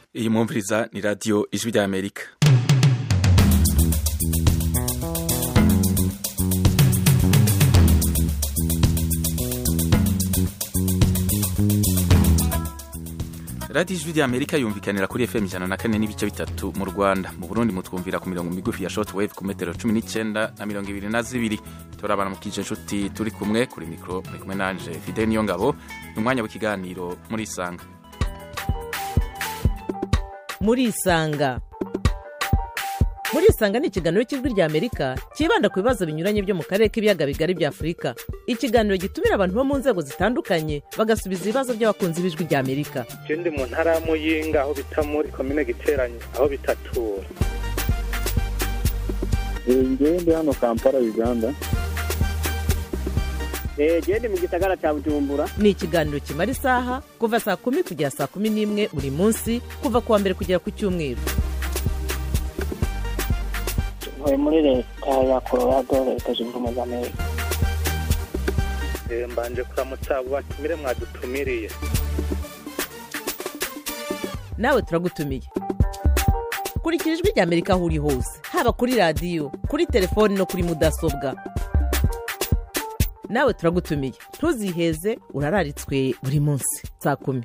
iyi mwumviriza ni radiyo ijwi rya amerika radiyo ijwi rya amerika yumvikanira kuri fm ijana na kane n'ibice bitatu mu rwanda mu burundi mutwumvira ku mirongo migufi ya short wave ku metero cumi n'icyenda na mirongo ibiri na zibiri turabana mu kije inshuti turi kumwe kuri mikoro muri kumwe nanje fide niyo ngabo ni umwanya w'ikiganiro muri isanga muri isanga muri isanga ni ikiganiro cy'ijwi rya amerika cyibanda ku bibazo binyuranye byo mu karere k'ibiyaga bigari bya afurika ikiganiro gitumira abantu bo mu nzego zitandukanye bagasubiza ibibazo by'abakunzi b'ijwi rya amerika je ndi mu ntara ya muyinga aho bita muri komine giteranye aho bitatura ngewe ndi hano kampala uganda genda mu gisagara cya bujumbura ni ikiganiro kimara isaha kuva saa kumi kugera saa kumi n'imwe buri munsi kuva ku wa mbere kugera ku cyumweru ntuye muri leta ya colorado leta zunze ubumwe za amerika Eh, mbanje kuramutsa abo batumire mwadutumiriye nawe turagutumiye kurikira ijwi rya amerika aho uri hose haba kuri radiyo kuri telefoni no kuri mudasobwa nawe turagutumiye ntuziheze urararitswe buri munsi saa kumi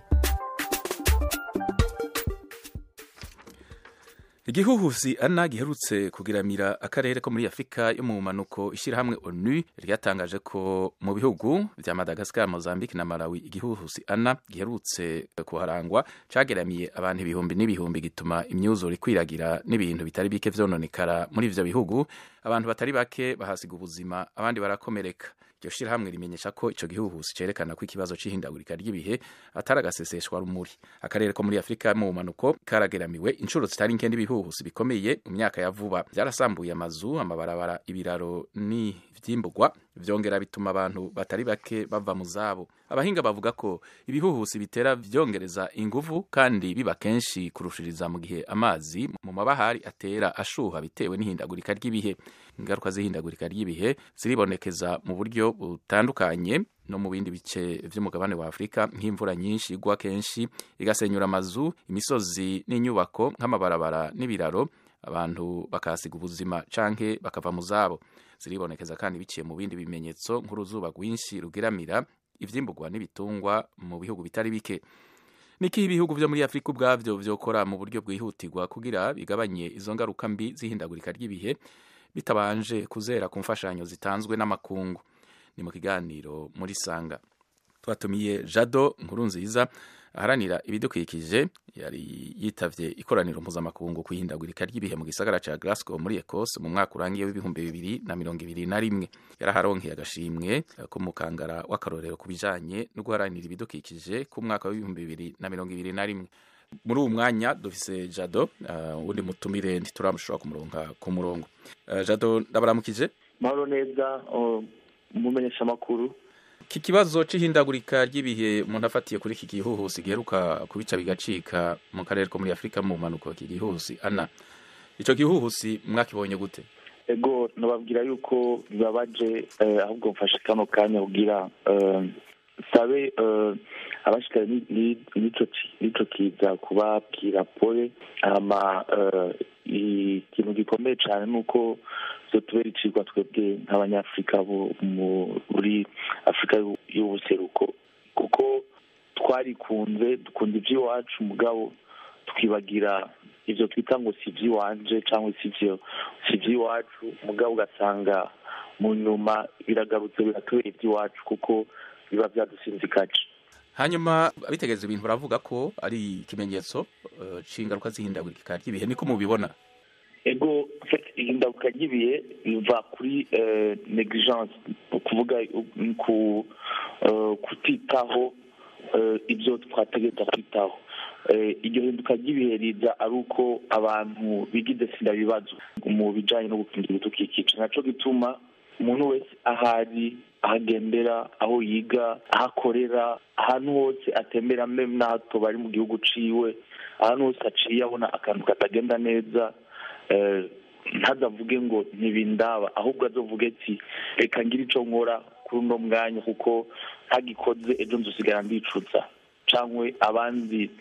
igihuhusi ana giherutse kugiramira akarere ko muri afurika yo mu manuko ishyirahamwe onu ryatangaje ko mu bihugu bya madagascar mozambique na malawi igihuhusi ana giherutse kuharangwa cageramiye abantu ibihumbi n'ibihumbi gituma imyuzure ikwiragira n'ibintu bitari bike vyononekara muri ivyo bihugu abantu batari bake bahasiga ubuzima abandi barakomereka iryo shirahamwe rimenyesha ko ico gihuhusi cerekana ko ikibazo c'ihindagurika ry'ibihe atari agaseseshwa rumuri akarere ko muri afurika mu manuko karageramiwe inshuro zitari nke n'ibihuhusi bikomeye mu myaka ya vuba byarasambuye amazu amabarabara ibiraro n'ivyimburwa vyongera bituma abantu batari bake bava mu zabo abahinga bavuga ko ibihuhusi bitera vyongereza inguvu kandi biba kenshi kurushiriza mu gihe amazi mu mabahari atera ashuha bitewe n'ihindagurika ry'ibihe ingaruka z'ihindagurika ry'ibihe ziribonekeza mu buryo butandukanye no mu bindi bice vy'umugabane wa Afurika nk'imvura nyinshi igwa kenshi igasenyura amazu imisozi n'inyubako nk'amabarabara n'ibiraro abantu bakahasiga ubuzima canke bakava mu zabo ziribonekeza kandi biciye mu bindi bimenyetso nk'uruzuba rwinshi rugiramira ivyimburwa n'ibitungwa mu bihugu bitari bike niki ibihugu vyo muri Afurika ubwavyo vyokora mu buryo bwihutirwa kugira bigabanye izo ngaruka mbi z'ihindagurika ry'ibihe bitabanje kuzera ku mfashanyo zitanzwe n'amakungu ni mu kiganiro muri sanga twatumiye jado nkuru nziza aharanira ibidukikije yari yitavye ikoraniro mpuzamakungu ku ihindagurika ry'ibihe mu gisagara ca Glasgow muri Ecosse mu mwaka urangiye w'ibihumbi bibiri na mirongo ibiri na rimwe yaraharonkeye agashimwe k'umukangara w'akarorero ku bijanye no guharanira ibidukikije ku mwaka w'ibihumbi bibiri na mirongo ibiri na rimwe muri uwu mwanya dufise jado uh, undi mutumire ntituramushobora kumuronka ku murongo uh, jado ndabaramukije mahoro neza umumenyesha amakuru iki kibazo c'ihindagurika ry'ibihe umuntu afatiye kuri iki gihuhusi giheruka kubica bigacika mu karere ko muri afurika mu mpanuko iki gihuhusi ana ico gihuhusi mwakibonye gute ego nababwira yuko bibabaje eh, ahubwo mfashe kano kanya kugira eh, sabe eh, abashikara n'ico kiza kubabwira pole hama eh, ikintu gikomeye cyane ni uko tubera icigwa twebwe nk'abanyafurika muri afurika y'ubuseruko kuko twarikunze dukunda iby'iwacu mugabo twibagira ibyo twita ngo si iby'iwanje cyangwa si iby'iwacu mugabo ugasanga mu nyuma biragarutse biratubera iby'iwacu kuko biba byadusinzikaje hanyuma abitegereza ibintu baravuga ko ari ikimenyetso c'ingaruka z'ihindagurika ry'ibihe niko mubibona ego ihindaguka ry'ibihe biva kuri negligence ukuvuga ku kutitaho ibyo twategereza kwitaho iryo hinduka ry'ibihe riza ari uko abantu bigize sinda bibazo mu bijyanye no gukingira ibidukikije nacyo gituma umuntu wese ahari ahagendera aho yiga aho akorera ahantu hose atembera n'ahato bari mu gihugu ciwe ahantu hose aciye abona akantu katagenda neza ntazavuge ngo ntibindaba ahubwo azovuge ati reka ngire icyo nkora kuri uno mwanya kuko ntagikoze ejo nzusigara ndicuza cyangwa abandi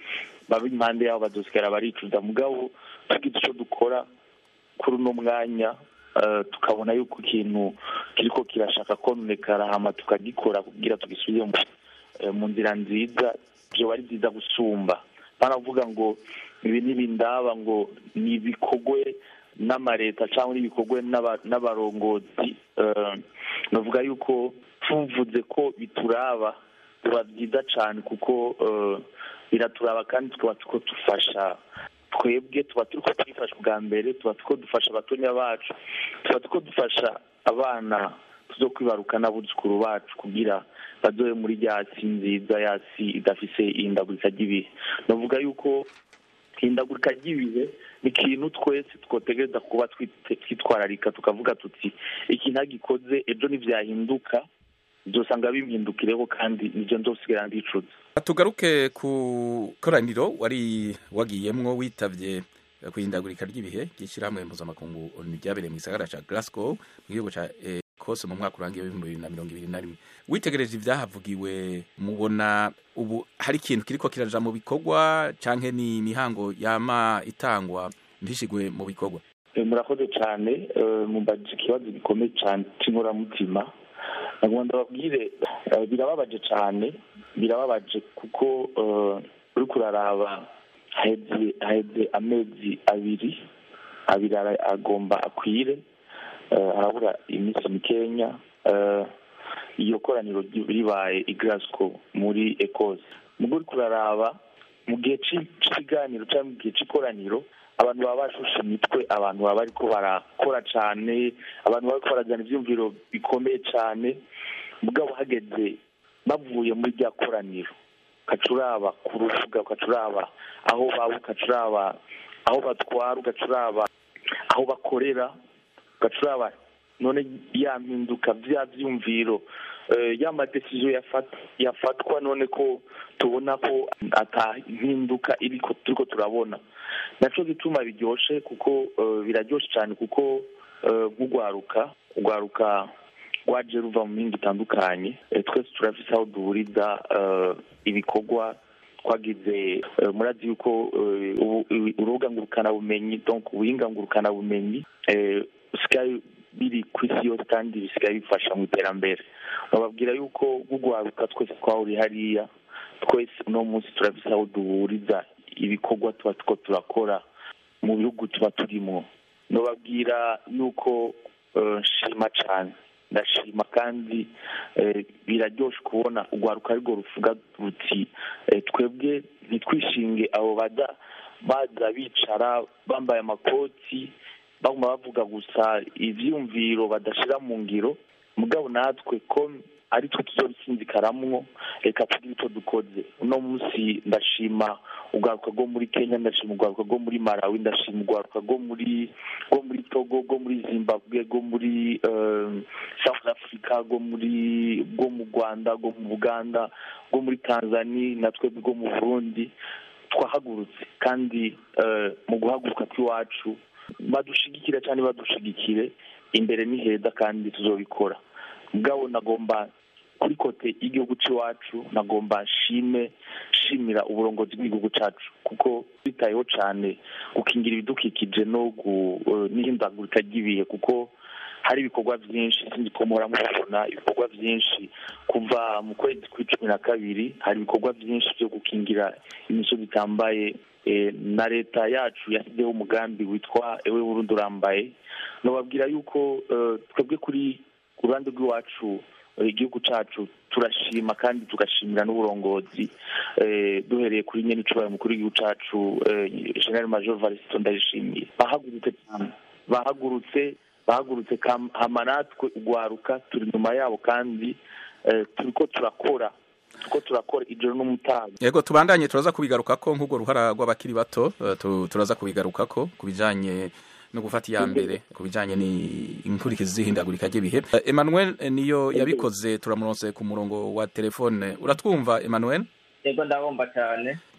baba impande yabo bazosigara baricuza mugabo tugize icyo dukora kuri uno mwanya eh, tukabona yuko ikintu kiriko kirashaka kononekara hama tukagikora kugira tugisubire mu- eh, mu nzira nziza vyoba ari byiza gusumba baravuga ngo ibi ntibindaba ngo ni ibikorwe n'amareta cyangwa n'ibikorwe n'aba- n'abarongozi eh, navuga yuko tuvuze ko bituraba biba byiza cyane kuko eh, biraturaba kandi tukaba turiko dufasha twebwe tuba turiko twifasha bwa mbere tuba turiko dufasha abatonya bacu tuba turiko dufasha abana tuzo kwibaruka n'abuzukuru bacu kugira bazobe muri rya si nziza ya si idafise ihindagurika ry'ibihe navuga yuko ihindagurika ry'ibihe ni ikintu twese twotegereza kuba twite- twitwararika tukavuga tuti iki ntagikoze ejo nivyahinduka uzosanga bimpindukireho kandi nivyo nzosigara ndicuza tugaruke ku koraniro wari wagiyemwo witavye eh, kwihindagurika ry'ibihe ry'ishyirahamwe mpuzamakungu ONU ryabereye mu gisagara ca Glasgow mu gihugu ca Ecosse mu mwaka urangiye w'ibihumbi bibiri na mirongo ibiri na rimwe witegereje ivyahavugiwe mubona ubu hari ikintu kiriko kiraja mu bikorwa canke ni imihango yama itangwa ntishigwe mu bikorwa Eh, murakoze cyane eh, mumbajije ikibazo gikomeye cyane cy'inkoramutima nagomba ndababwire eh, birababaje cyane birababaje kuko eh, uriko uraraba haheze haheze amezi abiri abiri ara- agomba akwire eh, harabura iminsi mikenya eh, iyo koraniro ry- ribaye i Glasgow muri Ecosse mugo uriko uraraba mu gihe c'i- c'ikiganiro cyangwa mu gihe c'ikoraniro abantu baba bashushe imitwe abantu baba bariko barakora cane abantu bariko barajana ivyumviro bikomeye cane mugabo hageze bavuye muri rya koraniro ugaca uraba ku rubuga ugaca uraba aho baba ugaca uraba aho batwara ugaca uraba aho bakorera ugaca uraba none ya mpinduka vya vyumviro eh, ya madesiziyo yafat- yafatwa none ko tubona ko ata mpinduka iriko turiko turabona naco gituma biryoshe kuko eh, biraryoshe cyane kuko eh, nk'ugwaruka ugwaruka rwaje ruva mu mihinga itandukanye Eh, twese turafise aho duhuriza eh, ibikorwa twagize eh, murazi yuko eh, ubu- ubu- urubuga ngurukanabumenyi donc ubuhinga ngurukanabumenyi eh, busigaye biri ku isi yose kandi bisigaye bifasha mu iterambere bababwira yuko nk'ugwaruka twese twahuriye hariya twese uno munsi turafise aho duhuriza ibikorwa tuba two turakora mu bihugu tuba turimo nobabwira yuko eh, nshima cane ndashima kandi eh, biraryoshe kubona urwaruka arirwo ruvuga ruti eh, twebwe ntitwishinge abo baza baza bicara bambaye amakoti baguma bavuga gusa ivyumviro badashira mu ngiro mugabo natwe ko ari twe tuzobisinzikaramwo reka tugire icyo dukoze uno munsi ndashima urwaruka rwo muri kenya ndashima urwaruka rwo muri malawi ndashima urwaruka rwo muri rwo muri togo rwo muri zimbabwe rwo muri eh, south africa rwo muri rwo mu rwanda rwo mu buganda rwo muri tanzania na twebwe rwo mu burundi twahagurutse kandi eh, mu guhaguruka kw'iwacu badushigikira cyane badushigikire imbere ni heza kandi tuzobikora mugabo nagomba kuri kote y'igihugu cy'iwacu nagomba nshime shimira uburongozi bw'igihugu cyacu kuko bitayeho cyane gukingira ibidukikije no gu- eh, n'ihindagurika ry'ibihe kuko hari ibikorwa byinshi sinzi ko muhora mubibona ibikorwa byinshi kuva mu kwezi kw'icumi na kabiri hari ibikorwa byinshi byo gukingira imisozi itambaye eh, na leta yacu yashyizeho umugambi witwa ewe burundi urambaye nababwira yuko eh, twebwe kuri ku ruhande rw'iwacu eh, igihugu cyacu turashima kandi tugashimira n'uburongozi eh, duhereye kuri nyene icubahiro mukuru w'igihugu cacu eh, general major varisito ndayishimiye bahagurutse cyane bahagurutse bahagurutse kam- hama natwe ugwaruka turi inyuma yabo kandi eh, turiko turakora turiko turakora ijoro n'umutaga yego tubandanye turaza kubigarukako nk'urwo ruhara rw'abakiri bato eh, tu- turaza kubigarukako ku bijanye no gufata iya mbere ku bijanye n'inkurikizi z'ihindagurika ry'ibihe Eh, emmanuel eh, niyo yabikoze turamuronse ku murongo wa telefone uratwumva emmanuel yego ndabumva cyane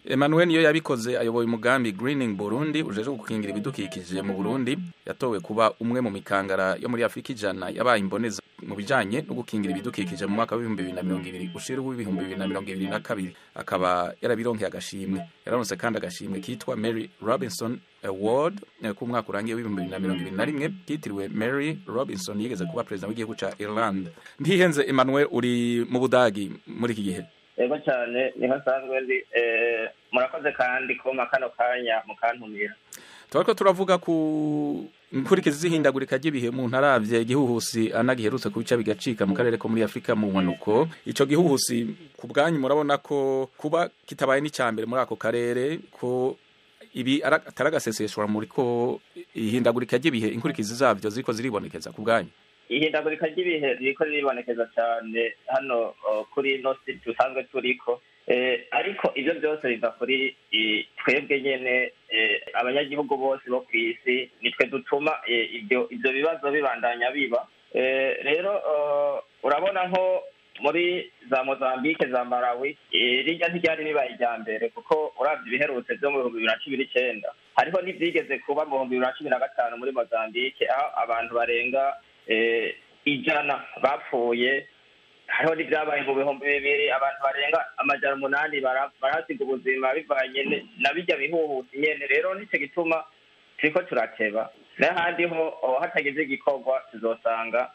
Emmanuel niyo yabikoze ayoboye umugambi Greening Burundi ujeje gukingira ibidukikije mu Burundi yatowe kuba umwe mu mikangara yo muri Afrika ijana yabaye imboneza mu bijanye no gukingira ibidukikije mu mwaka w'ibihumbi bibiri na mirongo ibiri ushira w'ibihumbi bibiri na mirongo ibiri na kabiri akaba yarabironkeye agashimwe yararonse kandi agashimwe kitwa Mary Robinson Award eh, ku mwaka urangiye w'ibihumbi bibiri na mirongo ibiri na rimwe kitiriwe Mary Robinson yigeze kuba perezida w'igihugu ca Ireland ntihenze Emmanuel uri mu Budagi muri iki gihe yego cyane niho nsanzwe ndi eh, murakoze kandi kuma kano kanya mukantumira turiko turavuga ku inkurikizi z'ihindagurika ry'ibihe mu ntaravye igihuhusi ana giherutse ku bica bigacika mu karere ko muri afurika mu mpanuko ico gihuhusi ku bwanyu murabona ko kuba kitabaye n'icyambere muri ako karere ko ibi ara- atari agaseseshwa muri ko ihindagurika ry'ibihe inkurikizi zavyo ziriko ziribonekeza ku bwanyu ihindagurika ry'ibihe ririko riribonekeza cyane hano uh, kuri ino si dusanzwe turiko eh, ariko ivyo byose biva kuri eh, twebwe nyene eh, abanyagihugu bose bo kw'isi nitwe dutuma eh, ibyo ivyo bibazo bibandanya biba eh, rero uh, urabona nko muri za mozambike za malawi eh, rirya ntiryari ribaye irya mbere kuko uravye ibiherutse vyo mu bihumbi bibiri na cumi n'icenda hariho n'ivyigeze kuba mu bihumbi bibiri na cumi na gatanu muri mozambike aho abantu barenga eh, ijana bapfuye hariho n'ibyabaye mu bihumbi bibiri abantu barenga amajana umunani bara- barahasiga ubuzima bivanye ne- na bijya bihuhusi nyene rero nico gituma turiko turateba n'ahandi ho oh, hatagize igikorwa tuzosanga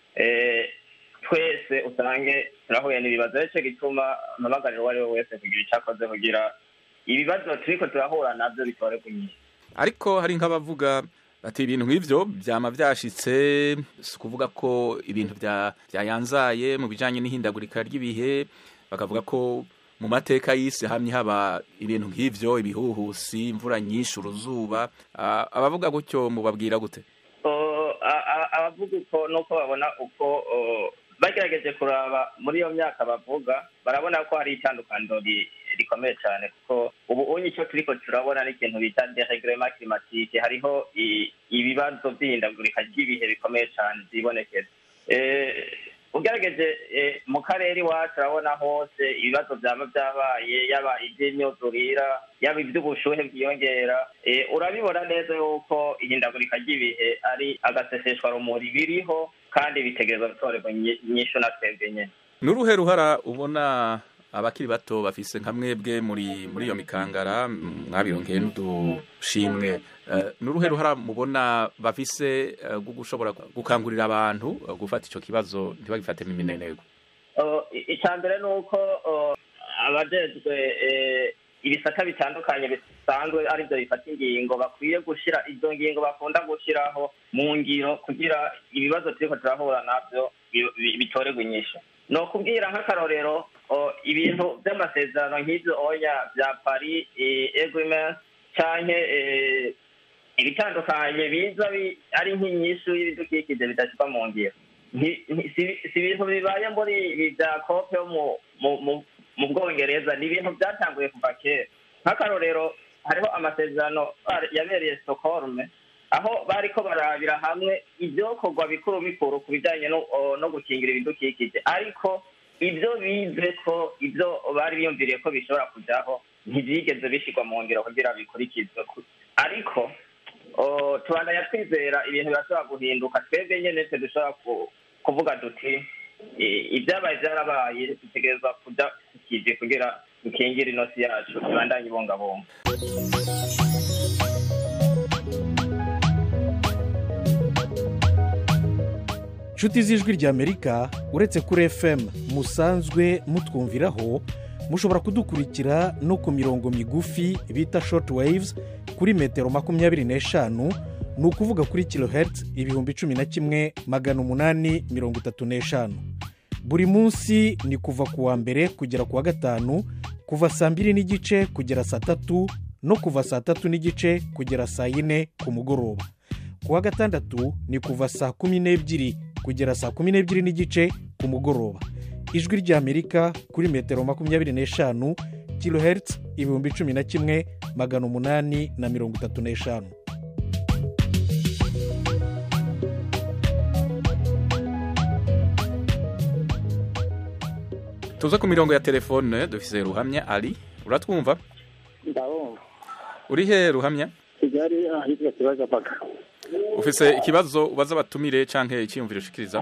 eh, twese usange turahuye n'ibibazo nico gituma mpamagarira uwo ari we wese kugira ico akoze kugira ibibazo turiko turahura navyo bitore kunyisha ariko hari nk'abavuga bati ibintu nk'ivyo vyama vyashitse si ukuvuga ko ibintu vya- vyayanzaye mu bijanye n'ihindagurika ry'ibihe bakavuga ko mu mateka y'isi hamye haba ibintu nk'ivyo ibihuhusi imvura nyinshi uruzuba Ah, abavuga gutyo mubabwira gute Oh, a- a- abavuga uko nuko babona uko oh, bagerageje kuraba muri iyo myaka bavuga barabona ko hari itandukaniro ri- rikomeye cyane kuko ubu unye icyo turiko turabona n'ikintu bita deregrema climatique hariho i- ibibazo by'ihindagurika ry'ibihe bikomeye cyane byibonekeza Eh, ugerageje eh, mu karere iwacu urabona hose ibibazo byaba byabaye yaba iby'imyuzurira yaba iby'ubushuhe bwiyongera eh, urabibona neza yuko ihindagurika ry'ibihe ari agaseseshwa rumuri biriho kandi bitegerezwa gutorerwa inyi- inyishu na twebwe nyene n'uruhe ruhara ubona abakiri bato bafise nka mwebwe muri muri iyo mikangara mm, mwabironkeye n'udushimwe Eh, n'uruhe ruhara mubona bafise eh, rwo gushobora gukangurira abantu eh, gufata ico kibazo ntibagifatemo imineneko Uh, i- icya mbere ni uko uh, abajejwe eh, ibisata bitandukanye bisanzwe aribyo bifata ingingo bakwiye gushira izo ngingo bakunda gushiraho mu ngiro kugira ibibazo turiko turahura navyo bi- bi- bitorerwe inyishu ni ukubwira nk'akarorero uh, ibintu vy'amasezerano nk'ivyo oya vya paris eh, agreement canke eh, ibitandukanye biza bi- ari nk'inyishu y'ibidukikije bidashirwa mu ngiro nti- nti- si si ibintu bibaye muri ibi bya kope yo mu mu- mu- mu bwongereza ni ibintu byatanguye kuva kera nk'akarorero hariho amasezerano ari- yabereye stockholm aho bariko barabira hamwe ibyokorwa bikuru bikuru ku bijyanye no o, no gukingira ibidukikije ariko ibyo bize ko ibyo bari biyumviriye ko bishobora kujyaho ntibyigeze bishyirwa mu ngiro kugira bikurikizwe ku- ariko o, tubandanya twizera ibintu birashobora guhinduka twebwe nyene twe dushobora ku- kuvuga duti i- ibyabaye byarabaye dutegerezwa kuja tukije kugira dukingire inosi yacu ibandanye ibungabunga nshuti z'ijwi ry'amerika uretse kuri fm musanzwe mutwumviraho mushobora kudukurikira no ku mirongo migufi bita short waves kuri metero makumyabiri n'eshanu ni ukuvuga kuri kilohertz ibihumbi cumi na kimwe magana umunani mirongo itatu n'eshanu buri munsi ni kuva ku wa mbere kugera ku wa gatanu kuva saa mbiri n'igice kugera saa tatu no kuva saa tatu n'igice kugera saa yine ku mugoroba ku wa gatandatu ni kuva saa kumi n'ebyiri kugera saa kumi n'ebyiri n'igice ku mugoroba ijwi ry'amerika kuri metero makumyabiri n'eshanu kilohertz ibihumbi cumi na kimwe magana umunani na mirongo itatu n'eshanu tuze ku mirongo ya telefone dufise ruhamya ari uratwumva ndabumva uri he ruhamya kigali ahitwa kibagabaga ufise ikibazo ubaza abatumire canke icyiyumviro ushikiriza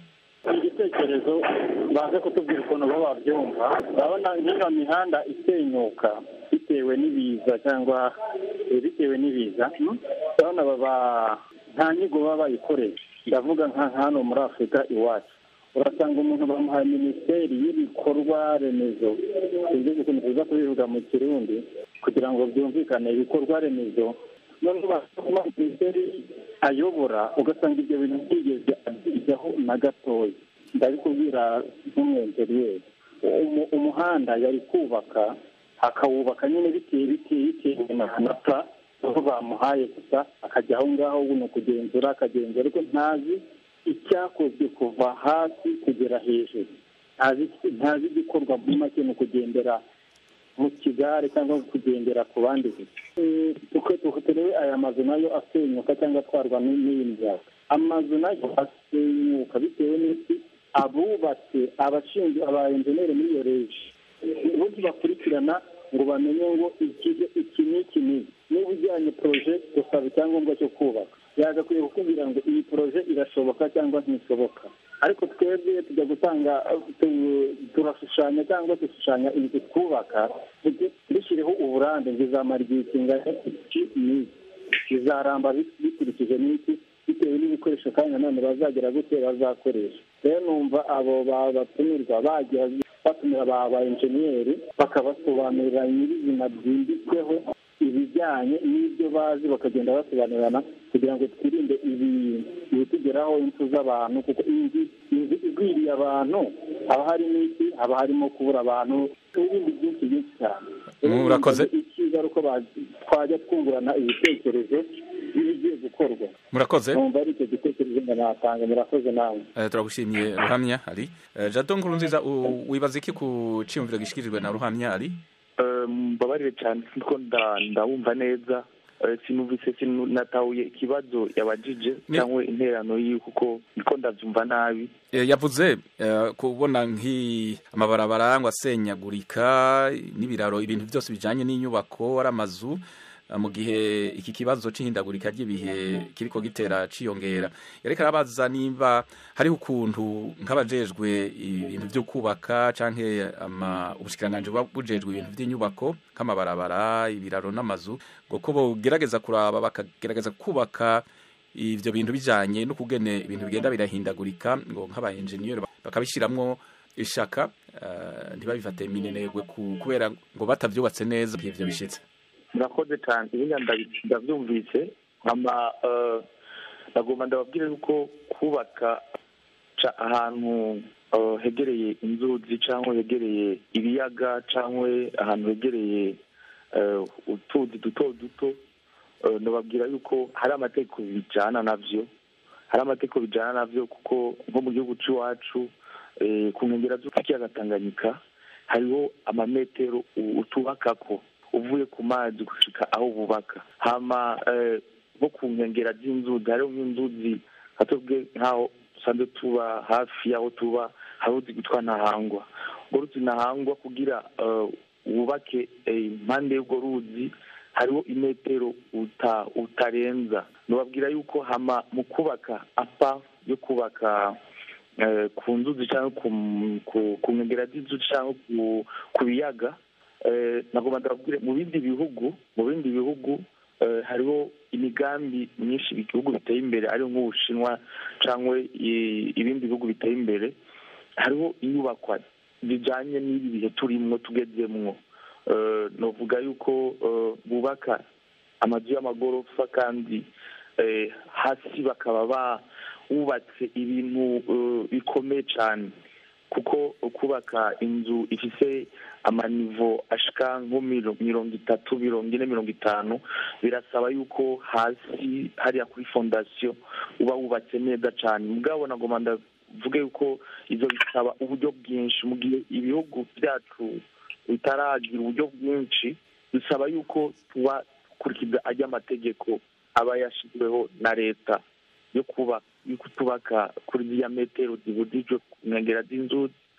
igitekerezo baze kutubwira ukuntu bo babyumva urabona nk'iyo mihanda isenyuka bitewe n'ibiza cyangwa eh, bitewe n'ibiza hmm? urabona baba nta nyigo baba bayikoreye ndavuga nka hano muri afurika iwacu urasanga umuntu bamuhaye minisiteri y'ibikorwa remezo ibyo ukuntu tuza kubivuga mu kirundi kugira ngo byumvikane ibikorwa remezo noneho basoma minisiteri ayobora ugasanga ibyo bintu byigeze abyigaho na gatoya ndabikubwira nk'umwenjeriyeri Umu- umuhanda yari kubaka akawubaka nyine bitewe bitewe bitewe na manota aho bamuhaye gusa akajya aho ngaho ni ukugenzura akagenzura ariko ntazi icyakozwe kuva hasi kugera hejuru ntazi ntazi igikorwa muri make ni ukugendera mu kigare cyangwa kugendera ku bandi gusa Eh, uko uko turebe aya mazu nayo asenyuka cyangwa atwarwa n- n'iyi miyaga amazu nayo asenyuka bitewe n'iki abubatse abashinzwe aba enjeniyeri muri iyo reji ubundi bakurikirana ngo bamenye ngo iki iki n'iki n'iki niba ujyanye poroje gusaba icyangombwa cyo kubaka yagakwiye kukubwira ngo iyi poroje irashoboka cyangwa ntishoboka ariko twebwe tujya gutanga tu- turashushanya cyangwa dushushanya inzu twubaka tujye dushyireho uburambe ngo izamara igihe kingana iki n'iki bizaramba bi- bikurikije n'iki bitewe n'ibikoresho kandi nanone bazagera gute bazakoresha rero numva abo ba- batumirwa bajya batumira ba ba enjeniyeri bakabasobanurira nyirizina byimbitsweho ibijyanye n'ibyo bazi bakagenda basobanurirana kugira ngo twirinde ibi ibitugeraho impfu z'abantu kuko inzu inzu igwiriye abantu haba harimo iki haba harimo kubura abantu n'ibindi byinshi byinshi cyane Murakoze. icyiza ari uko ba- twajya twungurana ibitekerezo by'ibigiye gukorwa murakoze numva ari icyo gitekerezo ngo natanga murakoze nawe Eh, turagushimiye ruhamya ari Eh, jado nkuru nziza u- wibaza iki ku cyiyumviro gishikirijwe na ruhamya ari Eh, mbabarire cyane kuko nda- ndawumva neza Eh, sinumvise sinatahuye ikibazo yabajije Ni- cyangwa interano yiwe kuko niko ndabyumva nabi Eh, yavuze eh, kubona nk'amabarabara ngo asenyagurika n'ibiraro ibintu byose bijanye n'inyubako ari amazu eh, mu gihe iki kibazo c'ihindagurika ry'ibihe kiriko gitera ciyongera yareka arabaza niba hariho ukuntu nk'abajejwe ibintu vyo kubaka canke ama ubushikiranganji buba bujejwe ibintu vy'inyubako nk'amabarabara ibiraro n'amazu ngo ko bogerageza kuraba bakagerageza kubaka ivyo bintu bijanye no kugene ibintu bigenda birahindagurika ngo nk'aba engineer bakabishiramwo ishaka eh, ntibabifate minenegwe ku- kubera ngo batavyubatse neza igihe ivyo bishitse murakoze cyane ibindi ndabi- ndabyumvise nkama eh, ndagomba ndababwira yuko kubaka ca- ahantu eh, hegereye inzuzi cyangwa hegereye ibiyaga cyangwa ahantu hegereye eh, utuzi duto duto eh, ndababwira yuko hari amategeko bijyana navyo hari amategeko bijyana navyo kuko nko mu gihugu cy'iwacu eh, ku nkengero z'ikiyaga tanganyika hariho amametero u- utubakako uvuye ku mazi gushika aho bubaka hama eh, nko ku nkengera z'inzuzi hariho nk'inzuzi nka twebwe nk'aho dusanzwe tuba hafi y'aho tuba hari uruzi rwitwa ntahangwa urwo ruzi ntahangwa kugira eh, wubake eh, impande y'urwo ruzi hariho imetero uta utarenza nubabwira yuko hama mu kubaka apa yo kubaka eh, ku nzuzi cyangwa ku ku- ku nkengera z'inzuzi cyangwa ku- ku biyaga eh, nagomba ndababwire mu bindi bihugu mu bindi bihugu eh, hariho imigambi myinshi ibihugu biteye imbere ariho nk'ubushinwa cyangwa i- ibindi bihugu biteye imbere hariho inyubakwa zijanye n'ibi bihe turimwo tugezemwo Eh, novuga yuko eh, bubaka amazu y'amagorofa kandi eh, hasi bakaba ba bubatse ibintu eh, bikomeye cyane kuko kubaka inzu ifise amanivo ashika nko miro- mirongo itatu mirongo ine mirongo itanu birasaba yuko hasi hariya kuri fondasiyo uba wubatse neza cyane mugabo nagomba ndavuge yuko ivyo bisaba uburyo bwinshi mu gihe ibihugu byacu bitaragira uburyo bwinshi bisaba yuko tuba dukurikiza ajya amategeko aba yashyizweho na leta yo kuba yo kutubaka kuri ziriya metero zibujijwe ku nkengera z'inzuzi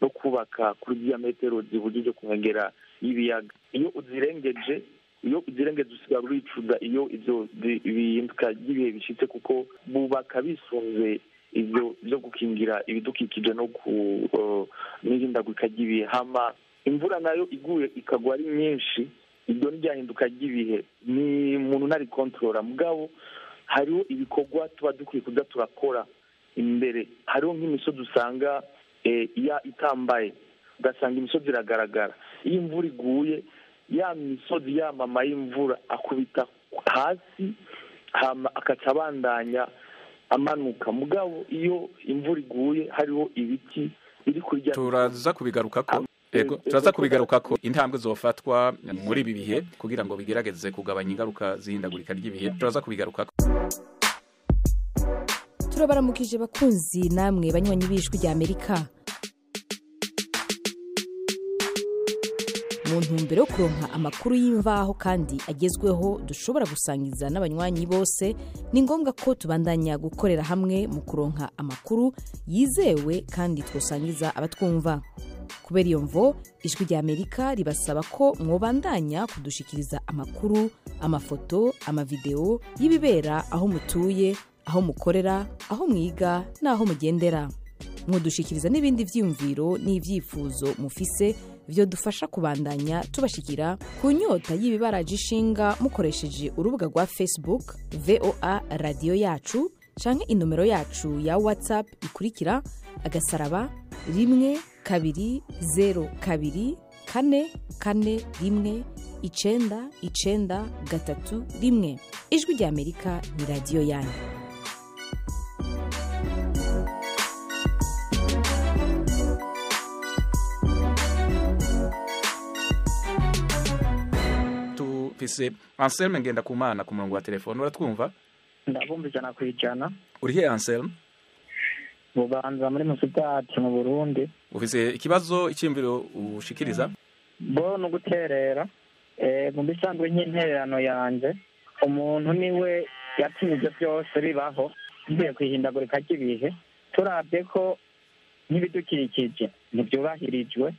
no kubaka kuri diyametero zibujije ku nkengera y'ibiyaga iyo uzirengeje iyo uzirengeje usigara uricuza iyo ivyo bi- bihinduka ry'ibihe bishitse kuko bubaka bisunze ivyo vyo gukingira ibidukikije no ku eh, n'ihindagurika ry'ibihe hama imvura nayo iguye ikagwa ari nyinshi iryo ni ryahinduka ry'ibihe ni umuntu ntari kontorora mugabo hariho ibikorwa tuba dukwiye kuza turakora imbere hariho nk'imisozi usanga eh, iya itambaye ugasanga imisozi iragaragara iyo imvura iguye ya misozi yamama y'imvura akubita hasi hama akaca abandanya amanuka mugabo iyo imvura iguye hariho ibiti biri kurya turaza kubigarukako ego turaza kubigarukako intambwe zofatwa muri ibi bihe kugira ngo bigerageze kugabanya ingaruka z'ihindagurika ry'ibihe turaza kubigarukako turabaramukije bakunzi namwe banywanyi b'ijwi rya amerika mu ntumbero yo kuronka amakuru y'imvaho kandi agezweho dushobora gusangiza n'abanywanyi bose ni ngombwa ko tubandanya gukorera hamwe mu kuronka amakuru yizewe kandi twosangiza abatwumva kubera iyo mvo ijwi rya amerika ribasaba ko mwobandanya kudushikiriza amakuru amafoto amavideo y'ibibera aho mutuye aho mukorera aho mwiga n'aho mugendera mwodushikiriza n'ibindi vyiyumviro n'ivyifuzo mufise vyo dufasha kubandanya tubashikira ku nyota y'ibibaraje ishinga mukoresheje urubuga rwa facebook voa radiyo yacu canke inomero yacu ya whatsapp ikurikira agasaraba rimwe kabiri zero kabiri kane kane rimwe icenda icenda gatatu rimwe ijwi rya amerika ni radiyo yanyu tufise anselme ngenda kumana ku murongo wa telefone uratwumva ndabumva ijana ku ijana urihe anselme bubanza muri musitati mu burundi ufise ikibazo icyiyumviro ushikiriza bo ni uguterera Eh, mu bisanzwe nk'intererano yanjye umuntu niwe yatumye ibyo byose bibaho bivuye ku ihindagurika ry'ibihe turabye ko nk'ibidukikije ntibyubahirijwe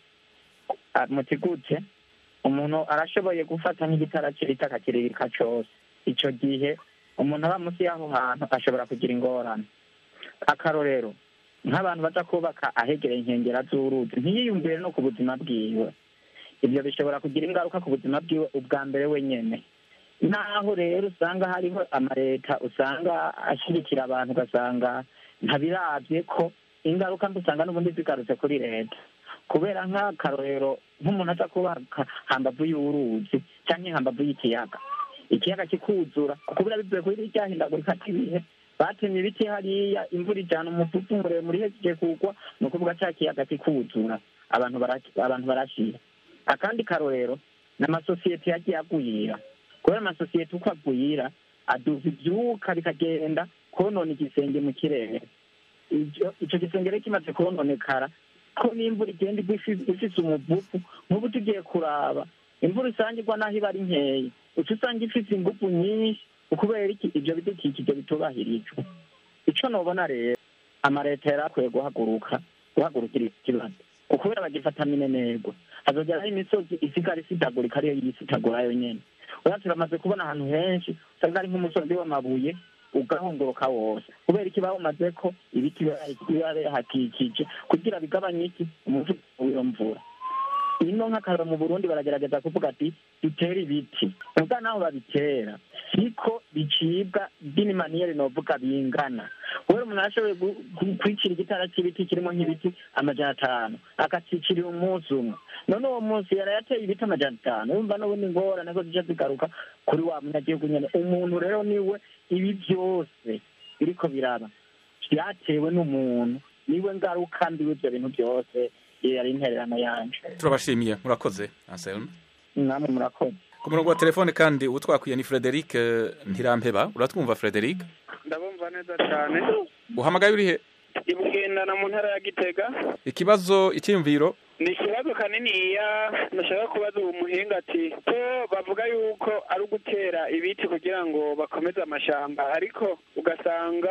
Ah, muti gute umuntu arashoboye gufata nk'igitara cy'ibiti akakirika cyose icyo gihe umuntu aba munsi y'aho hantu ashobora kugira ingorane akarorero nk'abantu baza kubaka ahegereye inkengera z'uruzi ntiyiyumvire no ku buzima bwiwe ibyo bishobora kugira ingaruka ku buzima bwiwe ubwa mbere wenyine naho rero usanga hariho amaleta usanga ashyigikira abantu ugasanga ntabirabye ko ingaruka mbi usanga n'ubundi zigarutse kuri leta kubera nk'akarorero nk'umuntu aza kubaka hambavu y'uruzi cyangwa hambavu y'ikiyaga ikiyaga kikuzura kubera bivuye kuri rya hindagurika ry'ibihe batemye ibiti hariya imvura ijana umuvuvu muremure ihejeje kugwa ni ukuvuga cya kiyaga kikuzura abantu bara- abantu barashira akandi karorero ni amasosiyete yagiye agwira kubera amasosiyete uko agwira aduza ibyuka bikagenda konona igisenge mu kirere Ivyo- ico gisenge rero kimaze kononekara ko n'imvura igenda igwa ifi- ifise umuvuvu nk'ubu tugiye kuraba imvura isangirwa n'aho iba ari nkeya uca usanga ifise ingufu nyinshi ukubera iki ivyo bidukikije bitubahirijwe ico nobona rero amaleta yari akwiye guhaguruka guhagurukira iki kibazo ukubera bagifata minenegwa hazogeraho imisozi isigara isidagurika ariyo yisitagura yonyene ura turamaze kubona ahantu henshi usanga ari nk'umusozi w'amabuye ugahunguruka wose kubera iki bawumaze ko ibiti biba bihakikije kugira bigabanye iki umuvuduko w'iyo mvura ino nk'akararo mu burundi baragerageza kuvuga ati dutere ibiti ubwa naho babitera siko bicibwa by'inimaniyeri novuga bingana kubera umuntu arashoboye gu- gu- kwicira igitara cy'ibiti kirimo nk'ibiti amajana atanu akacicirira umunsi umwe none uwo munsi yari yateye ibiti amajana atanu yumva n'ubundi ngorane ko zija zigaruka kuri wa munyagihugu nyene umuntu rero niwe ibi byose biriko biraba byatewe n'umuntu niwe ngaruka mbi w'ivyo bintu byose iyo yari intererano yanje turabashimiye murakoze anselme namwe murakoze ku murongo wa telefone kandi uwo twakwiye ni frederic eh, ntirampeba uratwumva frederic ndabumva neza cyane uhamagaye urihe ibugendana mu ntara ya gitega ikibazo icyiyumviro ni ikibazo kaniniya nashaka kubaza uwo muhinga ati ko bavuga yuko ari ugutera ibiti kugira ngo bakomeze amashamba ariko ugasanga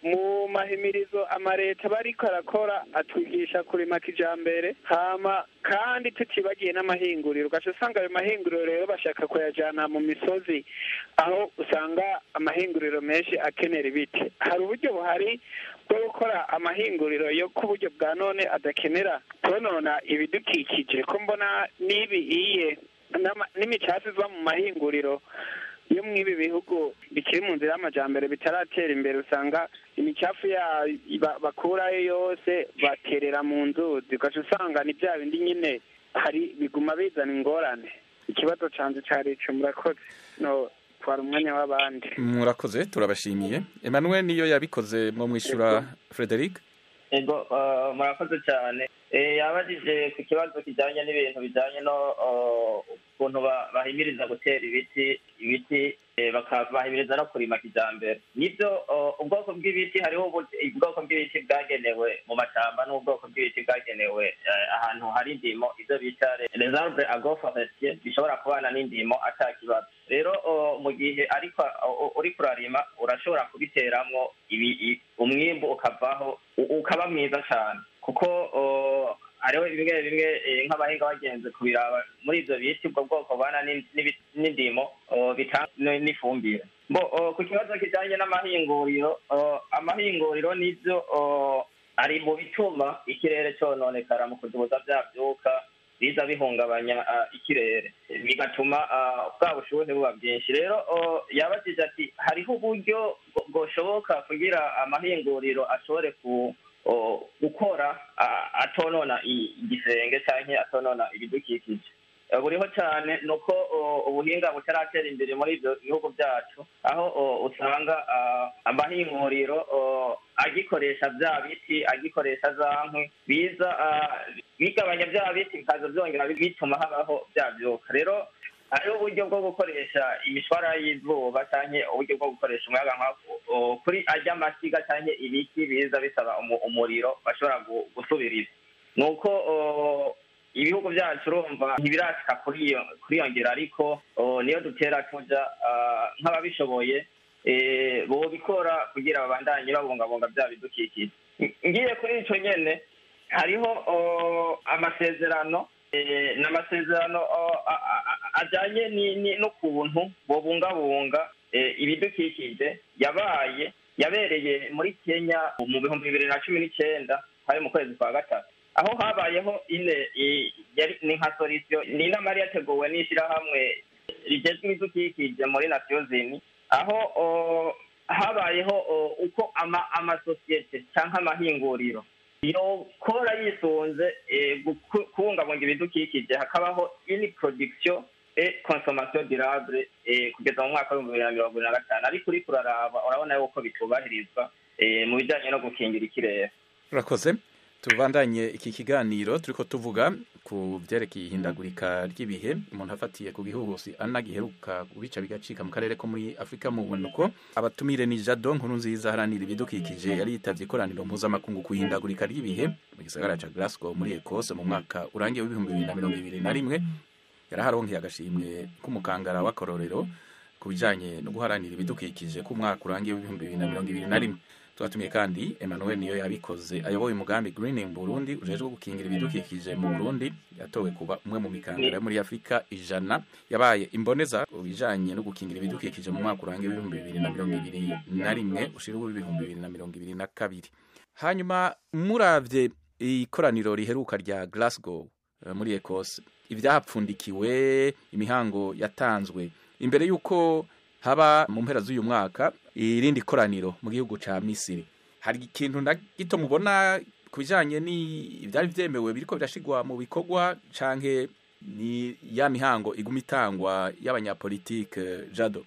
mu mahimirizo amareta aba ariko arakora atwigisha kurima kijambere hama kandi tutibagiye n'amahinguriro ugaca usanga ayo mahinguriro rero bashaka kuyajana mu misozi aho usanga amahinguriro menshi akenera ibiti hari uburyo buhari bwo gukora amahinguriro yo ku buryo bwa none adakenera konona ibidukikije ko mbona n'ibi iye n'ama- n'imicafu iva mu mahinguriro yo mu ibi bihugu bikiri mu nzira y'amajambere bitaratera imbere usanga imicafu ya ba- bakurayo yose baterera mu nzuzi ugaca usanga ni bya bindi nyine hari biguma bizana ingorane ikibazo canje cari ico murakoze no twara umwanya w'abandi murakoze turabashimiye emmanuel niyo yabikoze mu mwishyura frederic ego eh, murakoze cyane Eh, yabajije ku kibazo kijyanye n'ibintu bijyanye no eh, ukuntu ba- bahimiriza gutera ibiti ibiti eh, baka- bahimiriza no kurima kijyambere nibyo eh, ubwoko bw'ibiti hariho ubu- ubwoko bw'ibiti bwagenewe mu mashyamba n'ubwoko bw'ibiti bwagenewe eh, ahantu hari indimo ibyo bita les arbres agroforestiers bishobora kubana n'indimo ata kibazo rero eh, mu gihe ariko eh, uri kurarima urashobora kubiteramwo ibi- i- umwimbu ukavaho u- ukaba mwiza cyane kuko uh, hariho bimwe bimwe eh, nk'abahinga bagenze kubiraba muri ivyo biti ubwo bwoko bana n'in- n'ibi- n'indimo uh, bitanga n- n'ifumbire bo uh, ku kibazo kijanye n'amahinguriro uh, amahinguriro nivyo uh, ari mu bituma ikirere cononekara mu kudubuza vya vyuka biza bihungabanya uh, ikirere bigatuma uh, bwa bushuhe buba bwinshi rero uh, yabajije ati hariho uburyo bwo- bwoshoboka kugira amahinguriro ashobore ku o, gukora a- atonona i- igisenge canke atonona ibidukikije Eh, buriho cyane ni uko o, ubuhinga butaratera imbere muri ibyo bihugu byacu aho o, usanga ah, amahinguriro o, agikoresha bya biti agikoresha za nkwi biza ah, bigabanya bya biti bikaza byongera bituma habaho bya byuka rero hariho uburyo bwo gukoresha imishwara y'izuba cyangwa uburyo bwo gukoresha umuyaga nka o, kuri ajya amasiga cyangwa ibiti biza bisaba umu- umuriro bashobora gu- gusubiriza ni uko o, ibihugu byacu urumva ntibirashika kuri iyo kuri iyo ngero ariko o, niyo dutera tuja ah, nk'ababishoboye eh, bobikora kugira babandanye babungabunga bya bidukikije Ng- ngiye kuri ico nyene hariho o, amasezerano eh, n'amasezerano o, a- a- a- ajanye ni- ni- n'ukuntu bobungabunga eh, ibidukikije yabaye yabereye muri kenya mu bihumbi bibiri na cumi n'icenda hari mu kwezi kwa gatatu aho habayeho ine i- yari ni nka solisiyo ni inama yari yateguwe n'ishyirahamwe rigezwe ibidukikije muri nasiyozini aho o, habayeho o, uko ama- amasosiyete cyangwa amahinguriro yokora yisunze eh, guku- kubungabunga ibidukikije hakabaho ini production et consommation durable eh, kugeza mu mwaka w'ibihumbi bibiri na mirongo ibiri na gatanu ariko uriko uraraba urabona yuko bitubahirizwa eh, mu bijyanye no gukingira ikirere urakoze tubandanye iki kiganiro turiko tuvuga ku byerekeye ihindagurika ry'ibihe umuntu afatiye ku gihuhusi ana giheruka kubica bigacika mu karere ko muri afurika mu bunuko abatumire ni jado nkuru nziza haranira ibidukikije yari yitavye ikoraniro mpuzamakungu ku ihindagurika ry'ibihe mu gisagara ca glasgow muri ekose mu mwaka urangiye w'ibihumbi bibiri na mirongo ibiri na rimwe yaraharonkeye agashimwe k'umukangara w'akarorero ku bijanye no guharanira ibidukikije ku mwaka urangiye w'ibihumbi bibiri na mirongo ibiri na rimwe twatumiye kandi emmanuel niyo yabikoze ayoboye umugambi greening burundi ujejwe gukingira ibidukikije mu burundi yatowe kuba umwe mu mikangara yo muri afurika ijana yabaye imboneza ku bijanye no gukingira ibidukikije mu mwaka urangiye w'ibihumbi bibiri na mirongo ibiri na rimwe ushira uw'ibihumbi bibiri na mirongo ibiri na kabiri hanyuma muravye ikoraniro riheruka rya glasgow eh, muri ekose ivyahapfundikiwe imihango yatanzwe imbere y'uko haba mu mpera z'uyu mwaka irindi koraniro mu gihugu ca misiri hari ikintu na gito mubona ku bijanye ni ivyari vyemewe biriko birashigwa mu bikorwa canke ni ya mihango iguma itangwa y'abanyapolitike jado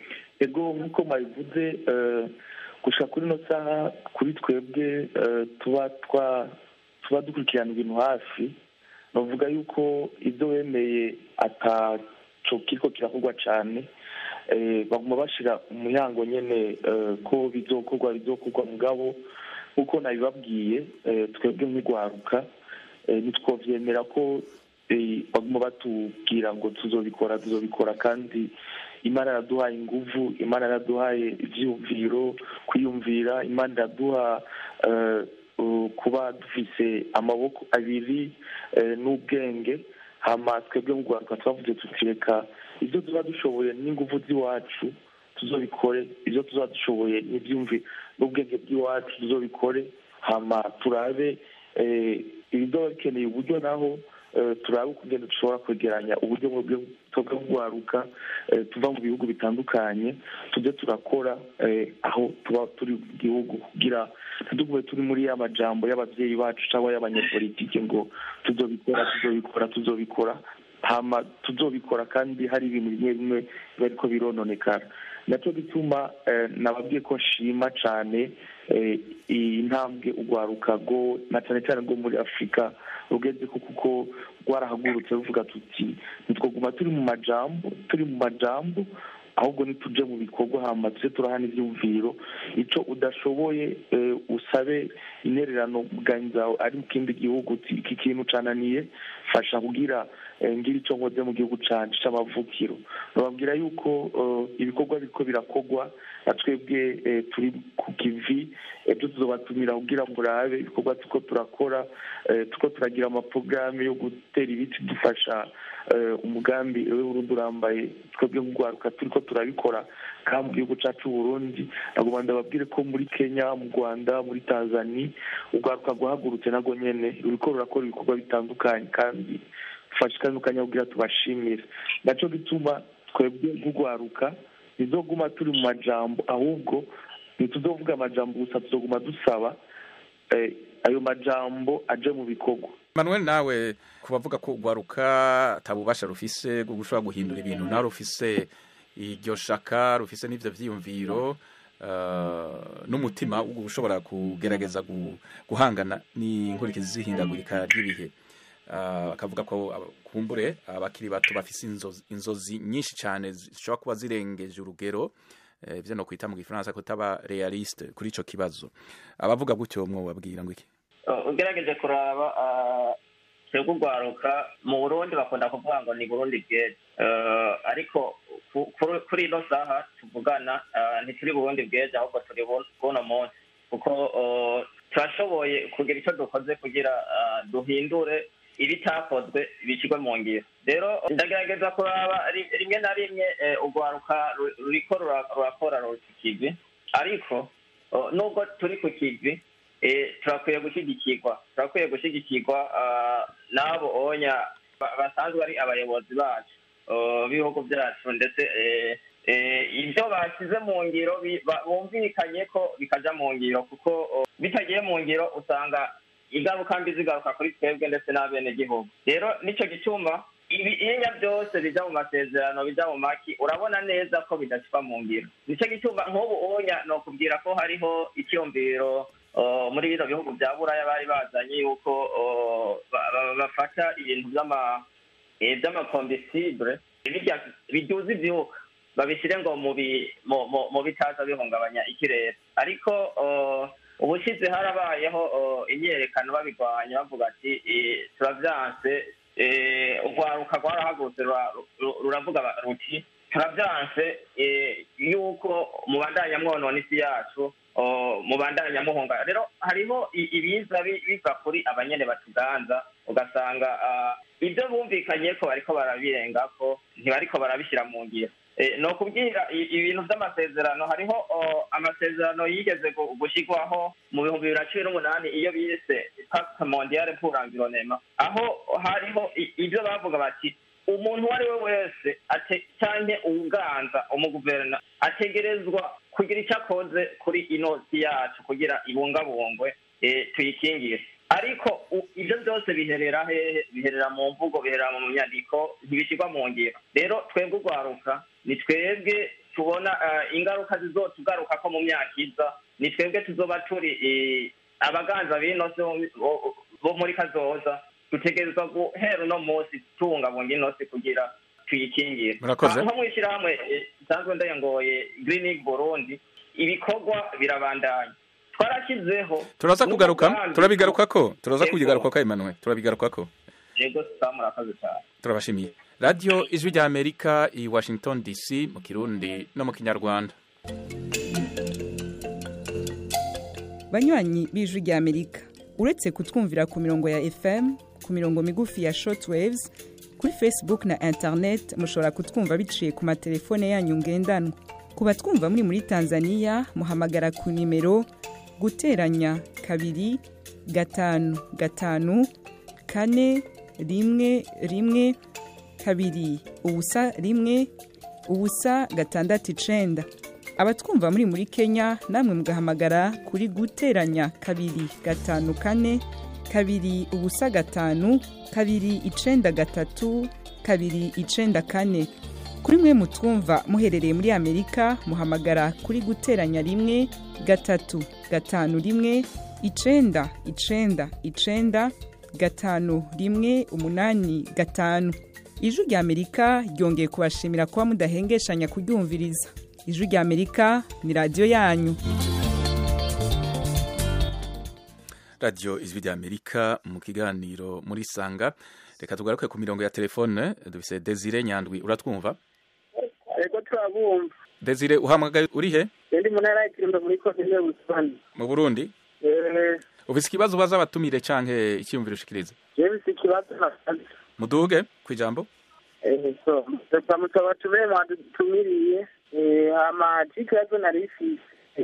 ego nk'uko mwabivuze eh, gushika kuri ino saha kuri twebwe eh, tuba twa tuba dukurikirana ibintu hafi bavuga yuko ibyo wemeye ataco kiriko kirakorwa cane eh, baguma bashira umuyango nyene eh, ko bizokorwa bizokorwa mugabo nk'uko nabibabwiye eh, twebwe nk'igwaruka eh, ntitwovyemera ko eh, baguma batubwira ngo tuzobikora tuzobikora kandi imana iraduhaye inguvu imana iraduhaye ibyiyumviro kwiyumvira imana iraduha eh, uh, kuba dufise amaboko abiri eh, n'ubwenge hama twebwe mu rwanda twavuze tuti reka ibyo tuba dushoboye n'inguvu z'iwacu tuzobikore ibyo tuzaba dushoboye n'ibyumvi n'ubwenge bw'iwacu tuzobikore hama turabe eh, ibizoba bikeneye uburyo naho eh, turabe ukugenda dushobora kwegeranya uburyo bwo twebwe bwaruka eh, tuva mu bihugu bitandukanye tujye turakora eh, aho tuba turi mu gihugu kugira ntitugume turi muri ya majambo y'ababyeyi bacu cyangwa y'abanyapolitike ngo tuzobikora tuzobikora tuzobikora hama tuzobikora kandi hari ibintu bimwe bimwe biba ariko birononekara nacyo gituma eh, nababwiye ko nshima cyane eh, iyi ntambwe urwaruka rwo na cyane cyane rwo muri afurika rugeze ko kuko rwarahagurutse ruvuga tuti ntitwaguma turi mu majambo turi mu majambo ahubwo nituje mu bikorwa hama tuje turahana ibyumviro icyo udashoboye eh, usabe intererano bwanyu zawe ari mu kindi gihugu uti iki kintu cananiye fasha kugira eh, ngira icyo nkoze mu gihugu canje c'amavukiro bababwira yuko eh, ibikorwa biriko birakorwa na twebwe eh, turi ku kivi ejo tuzobatumira kugira ngo urabe ibikorwa turiko turakora eh, turiko turagira amaporogaramu yo gutera ibiti dufasha eh, umugambi we urundi urambaye twebwe nk'urwaruka turiko turabikora kandi mu gihugu cacu Burundi nagomba ndababwire ko muri Kenya mu Rwanda muri Tanzania urwaruka rwahagurutse narwo nyene ruriko rurakora ibikorwa bitandukanye kandi tufashikanye kugira tubashimire naco gituma twebwe nk'urwaruka ntizoguma turi mu majambo ahubwo ntituzovuga amajambo gusa tuzoguma dusaba eh, ayo majambo aje mu bikorwa manuel nawe ku bavuga ko urwaruka atabubasha rufise bwo gushobora guhindura ibintu nawe rufise iryo shaka rufise n'ivyo vyiyumviro uh, n'umutima wo gushobora kugerageza gu- guhangana n'inkurikizi z'ihindagurika ry'ibihe Uh, akavuga ko aba- kumbure abakiri bato bafise inzozi, inzozi nyinshi cyane zishobora kuba zirengeje urugero eh, ivyo no kwita mu gifaransa kutaba realiste kuri ico kibazo abavuga gutyo mwobabwira ngo iki Uh, ugerageje kuraba uh, twebwe urwaruka mu burundi bakunda kuvuga ngo ni burundi bweze Uh, ariko ku- kuri- kuri ino saha tuvugana uh, ntituri burundi bweze ahubwo turi bu- buno munsi kuko uh, turashoboye kugira icyo dukoze kugira uh, duhindure ibitakozwe bishyirwe mu ngiro rero ndagerageza kuraba ri- rimwe na rimwe eh, urwaruka ru- ruriko rura- rurakora ruri ku kivi ariko uh, nubwo turi ku kivi eh, turakwiye gushyigikirwa turakwiye gushyigikirwa ah, n'abo onya ba- basanzwe ari abayobozi bacu ah, b'ibihugu byacu ndetse eh, eh, ibyo bashyize mu ngiro bi- ba- bumvikanye ko bikaja mu ngiro kuko oh, bitagiye mu ngiro usanga ingaruka mbi zigaruka kuri twebwe ndetse n'abenegihugu rero nicyo gituma ibi inya byose bija mu masezerano bija mu maki urabona neza ko bidashyirwa mu ngiro nicyo gituma nk'ubu unya ni ukubwira ko hariho icyumviro uh, muri bino bihugu bya buraya bari bazanye yuko uh, ba- ba- bafata ibintu by'ama eh, by'amakombisibure birya biduza ibyuka babishyire ngo mu bi- mu- mu- mu bitaza bihungabanya ikirere ariko uh, ubushize harabayeho uh, imyerekano babirwanya bavuga ati eh, turavyanse eh, urwaruka rwarahagurutse rura- ru- ruravuga ba- ruti turavyanse eh, yuko mubandanya mwonona isi yacu oh, mubandanya muhunga rero hariho i- ibiza bi- biva kuri abanyene batuganza ugasanga ah, ibyo bumvikanye ko bariko barabirengako ntibariko barabishyira mu ngiro Eh, ni ukubwira i- ibintu by'amasezerano hariho oh, amasezerano yigeze gu- gushyirwaho mu bihumbi bibiri na cumi n'umunani iyo bise pacte mondiale pour l'environnement aho hariho i- ibyo bavuga bati umuntu uwo ari we wese ate- canke uwuganza umuguverna ategerezwa kugira icyo akoze kuri ino si yacu kugira ibungabungwe eh, tuyikingire ariko u- ibyo byose biherera hehe biherera mu mvugo biherera mu nyandiko ntibishyirwa mu ngiro rero twebwe urwaruka ni twebwe tubona eh, ingaruka zizotugaruka ko mu myaka iza ni twebwe tuzoba turi eh, abaganza b'ino si bo- bo- bo muri kazoza dutegerezwa guhera uno munsi tubungabunga ino si kugira tuyikingire Murakoze. nko mu ishyirahamwe eh, nsanzwe ndayangoye green League burundi ibikorwa birabandanya twarashyizeho turaza kugaruka n'umugambi turabigarukako turaza Yego. kubigarukako Emmanuel turabigarukako yego sa murakoze cyane turabashimiye radiyo ijwi rya amerika i washington dc mu kirundi no mu kinyarwanda banywanyi b'ijwi rya amerika uretse kutwumvira ku mirongo ya fm ku mirongo migufi ya shortwaves kuri facebook na internet mushobora kutwumva biciye ku matelefone yanyu ngendanwa ku batwumva muri muri tanzania muhamagara ku nimero guteranya kabiri gatanu gatanu kane rimwe rimwe kabiri ubusa rimwe ubusa gatandatu icenda abatwumva muri muri kenya namwe mugahamagara kuri guteranya kabiri gatanu kane kabiri ubusa gatanu kabiri icenda gatatu kabiri icenda kane kuri mwe mutwumva muherereye muri amerika muhamagara kuri guteranya rimwe gatatu gatanu rimwe icenda icenda icenda gatanu rimwe umunani gatanu ijwi rya amerika ryongeye kubashimira kuba mudahengeshanya kuryumviriza ijwi rya amerika ni radiyo yanyu radiyo ijwi rya amerika mu kiganiro muri sanga reka tugaruke ku mirongo ya telefone dufise desire nyandwi uratwumva ego turabumva desire uhamagaye uri he ndi mu ntara y'ikirumba muri komine busoni mu burundi Eh, ufise ikibazo ubaza abatumire canke icyiyumviro ushikiriza jewe mfise ikibazo nasaze muduge ku ijambo Eh, so ndasamutsa batumire mwadutumiriye Eh, hama c'ikibazo nari mfise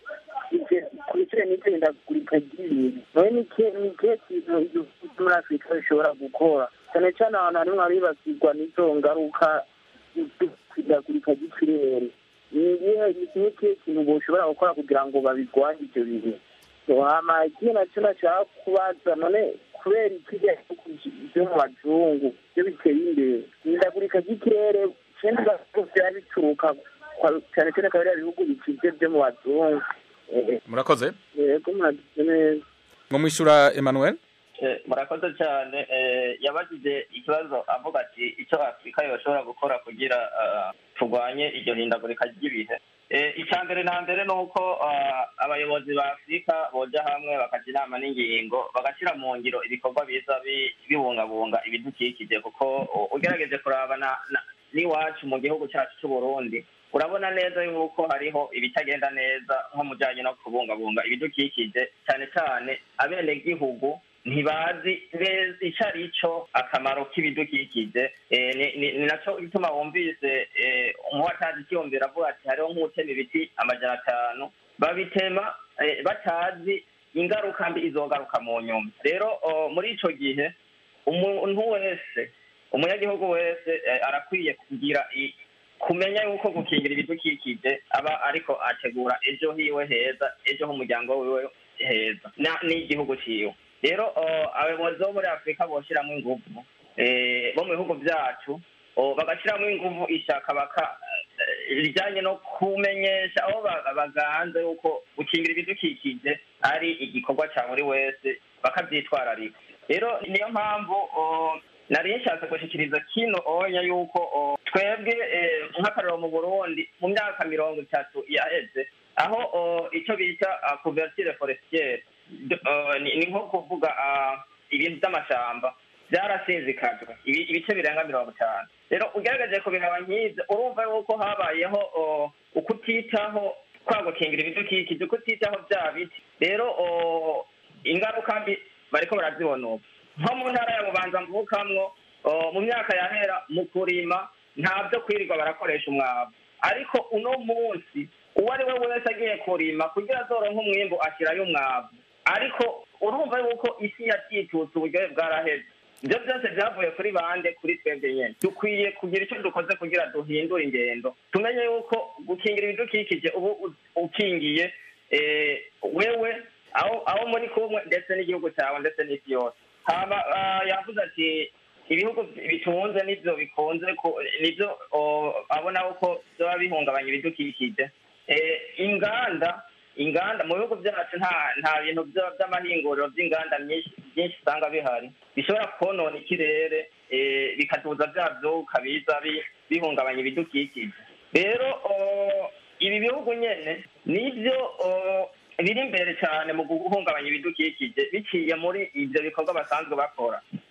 ije- ku bijanye n'itendagurika ry'ibintu nawe ni ikihe ni ikihe kintu igihugu cyo muri afurika bishobora gukora cyane cyane ahantu harimwo haribasirwa n'izo ngaruka z'ihindagurika ry'ikirere ni igihe ni kimwe kihe kintu boshobora gukora kugira ngo babirwanye ivyo bintu So, hama ikindi nacyo nashaka kubaza none kubera ikirya byo mu bazungu byo biteye imbere ihindagurika ry'ikirere kenshi biba bituruka kwa- cyane cyane akaba ari ibihugu bikize byo mu bazungu Eh, murakoze yego mwagize neza ngo mwishura emmanuel Eh, murakoze cyane eh, yabajije ikibazo avuga ati icyo afurika yoshobora gukora kugira ah, turwanye iryo hindagurika ry'ibihe Eh, icya mbere na mbere ni uko ah, abayobozi ba afurika boja hamwe bakaja inama n'ingingo bagashyira mu ngiro ibikorwa biza bi- bibungabunga ibidukikije kuko u- ugerageje kuraba na- na- n'iwacu mu gihugu cyacu cy'u burundi urabona neza yuko hariho ibitagenda neza nko mu bijyanye no kubungabunga ibidukikije cyane cyane abenegihugu ntibazi neza icyo ari cyo akamaro k'ibidukikije Eh, ni- ni ni nacyo gituma wumvise eh, umuwatazi ikiyumvira avuga ati hariho nk'utema ibiti amajana atanu babitema eh, batazi ingaruka mbi izogaruka mu nyuma rero oh, muri ico gihe umuntu wese umunyagihugu wese eh, arakwiye kugira i- kumenya yuko gukingira ibidukikije aba ariko ategura ejo hiwe heza ejo h'umuryango wiwe heza na- n'igihugu ciwe rero oh, abayobozi bo muri afurika boshyiramo inguvu eh, bo mu bihugu byacu oh, bagashyiramo inguvu ishaka baka eh, rijyanye no kumenyesha aho ba- baganze yuko gukingira ibidukikije ari igikorwa cya buri wese bakabyitwararika rero niyo mpamvu oh, nari nshatse gushyikiriza kino onya yuko oh, twebwe eh, nk'akarero mu burundi mu myaka mirongo itatu yaheze aho oh, icyo bita ah, couverture forestiere D- oh, ni ni nko kuvuga ah, ibintu by'amashamba byarasizikajwe ibi- ibice birenga mirongo itanu rero ugaragaje kubiraba nk'ibyo urumva yuko habayeho oh, ukutitaho kwa gukingira ibidukikije ukutitaho bya biti rero oh, ingaruka mbi bariko barazibona ubu nko mu ntara ya bubanza mvukamwo oh, mu myaka yahera mu kurima nta byo kwirirwa barakoresha umwavu ariko uno munsi uwo ari we wese agiye kurima kugira azoronke umwimbu ashyirayo umwavu ariko urumva yuko isi yatitutse uburyohe bwaraheze ibyo byose byavuye kuri bande kuri twebwe nyine dukwiye kugira icyo dukoze kugira duhindure ingendo tumenye yuko gukingira ibidukikije ubu u- ukingiye eh, wewe aho aho muri kumwe ndetse n'igihugu cyawe ndetse n'isi yose hama ah, yavuze ati ibihugu bitunze n'ibyo bikunze ku- nibyo oh, abona ko byaba bihungabanya ibidukikije Eh, inganda inganda mu bihugu byacu nta nta bintu bya- by'amahinguriro by'inganda myinshi byinshi usanga bihari bishobora konona ikirere eh, bikaduza bya byuka biza bi- bihungabanya ibidukikije rero oh, ibi bihugu nyene nibyo oh, biri imbere cyane mu guhungabanya ibidukikije biciye muri ibyo bikorwa basanzwe bakora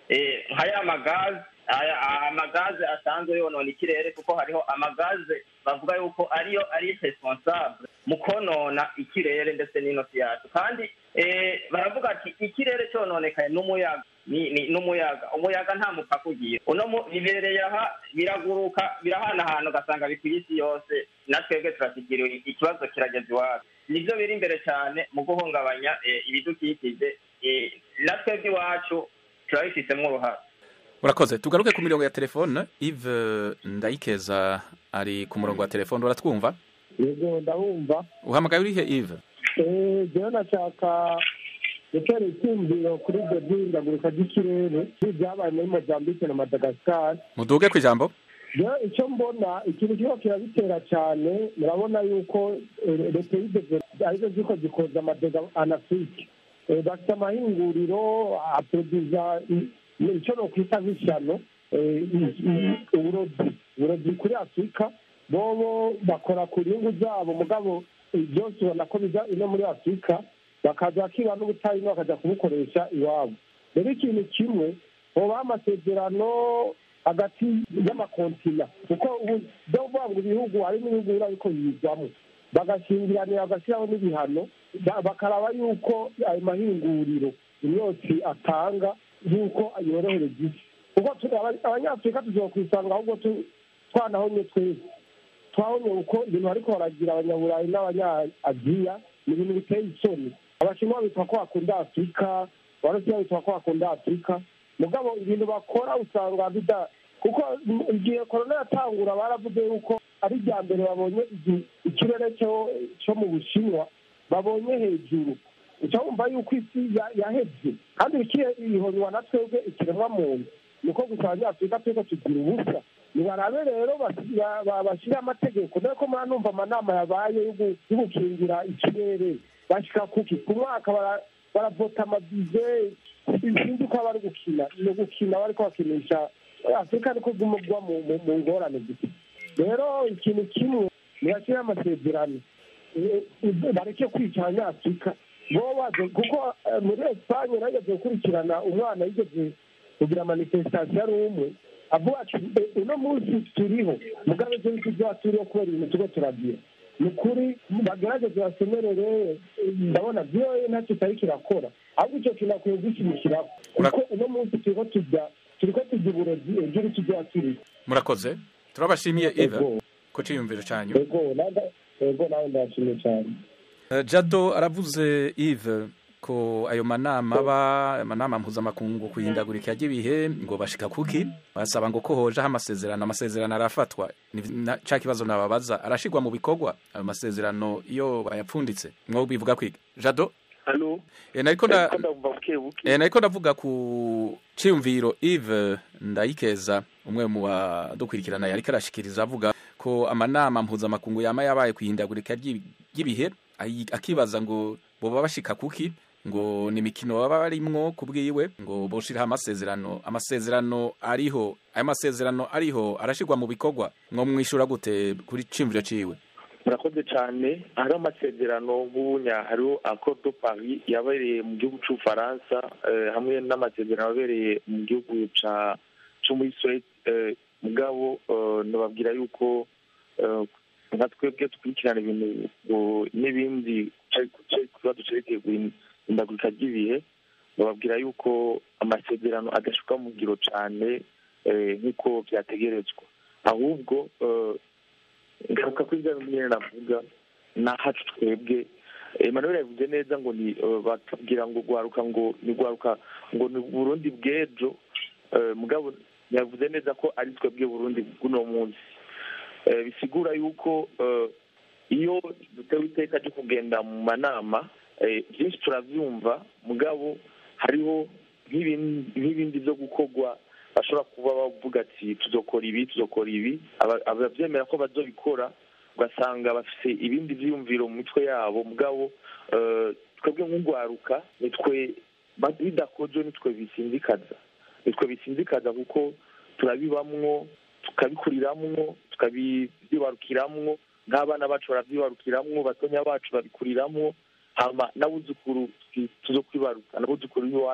eh, nka ya magaze aya amagaze asanzwe yonona ikirere kuko hariho amagaze bavuga yuko ariyo ari responsable mu konona ikirere ndetse n'inosi yacu kandi eh, baravuga ati ikirere cyononekaye n'umuyaga ni- ni- n'umuyaga umuyaga nta mupaka ugira uno mu- bibereye aha biraguruka birahanahana ugasanga bikwiye isi yose na twebwe turashikiriwe ikibazo kirageze iwacu nibyo biri imbere cyane mu guhungabanya eh, ibidukikije eh, na twebwe iwacu turabifitemo uruhare urakoze tugaruke ku mirongo ya telefone Yves ndayikeza ari ku murongo wa telefone uratwumva yego ndabumva uhamagaye urihe Yves Eh, jewe nashaka gutera icyumviro kuri ibyo by'ihindagurika ry'ikirere n'ibyabaye muri mozambique na madagascar muduge ku ijambo rero icyo mbona ikintu kirimo kirabitera cyane murabona yuko eh, leta y'ibyo arizo ziko zikoza amadega anafurike Eh, bafite amahinguriro aproduza i- icyo nokwita nk'ishyano eh, i- i- uburozi uburozi kuri afurika bobo bakora ku nyungu zabo mugabo eh, byose ubona ko biza ino muri afurika bakaza bakiba n'ubutayu bakajya kubukoresha iwabo rero ikintu kimwe hoba amasezerano hagati y'amakontina kuko ubu byo kuvuga ngo ibihugu hari n'ibihugu biba ariko yizwamo bagashingiranira bagashyiraho n'ibihano ba- bakaraba yuko ayo mahinguriro imyotsi atanga yuko yorohereza isi kuko tu- aba- abanyafurika tuzokwisanga ahubwo tu- twanahonye twese twabonye uko ibintu bariko baragira abanyaburayi n'abanyaaziya ni ibintu biteye isoni abashinwa bitwa ko bakunda afurika abarusiya bitwa ko bakunda afurika mugabo ibintu bakora usanga bida kuko igihe korona yatangura baravuze yuko ari irya mbere babonye igi- ikirere cyo cyo mu bushinwa babonye hejuru uca wumva yuko isi ya- yaheze kandi ikihe ihonywa na twebwe ikiremwa muntu niko gusa abanyafurika turiko tugira ubusa nibarabe rero basi- ba- ba- bashyire amategeko dore ko muranumva amanama yabaye yo gu- yo gukingira ikirere bashika kuki ku mwaka bara- baravota amabize sinzi uko bari gukina ni ugukina bariko bakinisha afurika niko gumugwa mu mu- mu ngorane gusa rero ikintu kimwe nibashyire amasezerano Eh, eh, bareke kwica abanyafurika bo baje kuko eh, muri esipanye nageze gukurikirana umwana yigeze kugira manifestation ari umwe avuga ati "Eh, uno munsi turiho mugabe ejo ntituzaba turiho kubera ibintu turiko turagira ni ukuri bagerageze basemerere eh, ndabona vyoye ntacyo itariko irakora ahubwo ico kintu akwiye gushyigikiraho kuko uno munsi turiko tujya turiko tujya uburozi ejo ntituzaba turiho murakoze turabashimiye Yves Ego. ku ciyumviro cyanyu ego nanda- ego nawe ndashimye cyane Eh, jado aravuze Yves ko ayo manama aba amanama mpuzamakungu ku ihindagurika ry'ibihe ngo bashika kuki basaba ngo ko hojeho amasezerano amasezerano arafatwa Ni- na- ca kibazo nababaza arashigwa mu bikorwa ayo masezerano iyo bayapfunditse mwo bivuga kwiga jado halo Eh, nariko nda- Ariko ndumva buke buke Eh, nariko ndavuga ku ciyumviro Yves Ndayikeza umwe mu badukurikirana yariko arashikiriza avuga ko amanama mpuzamakungu yama yabaye kwihindagurika ry'i- ry'ibihe ayi- akibaza ngo boba bashika kuki ngo ni imikino baba barimwo kubwiwe ngo boshiraho amasezerano amasezerano ariho ayo masezerano ariho arashirwa mu bikorwa mwo mwishura gute kuri ciyumviro ciwe murakoze cyane hariho amasezerano nk'ubunya hariho accord de paris yabereye mu gihugu cy'ubufaransa eh, hamwe n'amasezerano yabereye mu gihugu ca co muri suwede eh, mugabo eh, nababwira yuko eh, nka twebwe dukurikirana ibintu ngo n'ibindi kibazo cerekeye guhindagurika ry'ibihe bababwira yuko amasezerano adashuka mu ngiro cane eh, nk'uko vyategerezwa ahubwo eh, ngaruka kuri bya bindi nyine navuga nahacu twebwe emmanuel yavuze neza ngo ni eh, batubwira ngo gwaruka ngo ni gwaruka ngo ni burundi bw'ejo Eh, mugabo yavuze neza ko ari twebwe burundi bw'uno munsi Eh, bisigura yuko eh, iyo dutewe iteka ryo kugenda mu manama eh, byinshi turavyumva mugabo hariho nk'ibin- nk'ibindi byo gukorwa bashobora kuba bavuga ati tuzokora ibi tuzokora ibi Aba- abavyemera ko bazobikora ugasanga bafise ibindi vyiyumviro mu mitwe yabo mugabo eh, twebwe nk'ugwaruka nitwe ba- bidakozwe nitwe bisinzikaza nitwe bisinzikaza kuko turabibamwo tukabikuriramwo tukabyibarukiramwo nk'abana bacu baravyibarukiramwo batonya bacu babikuriramwo hama n'abuzukuru twi- tuzokwibaruka n'abuzukuru b'iwacu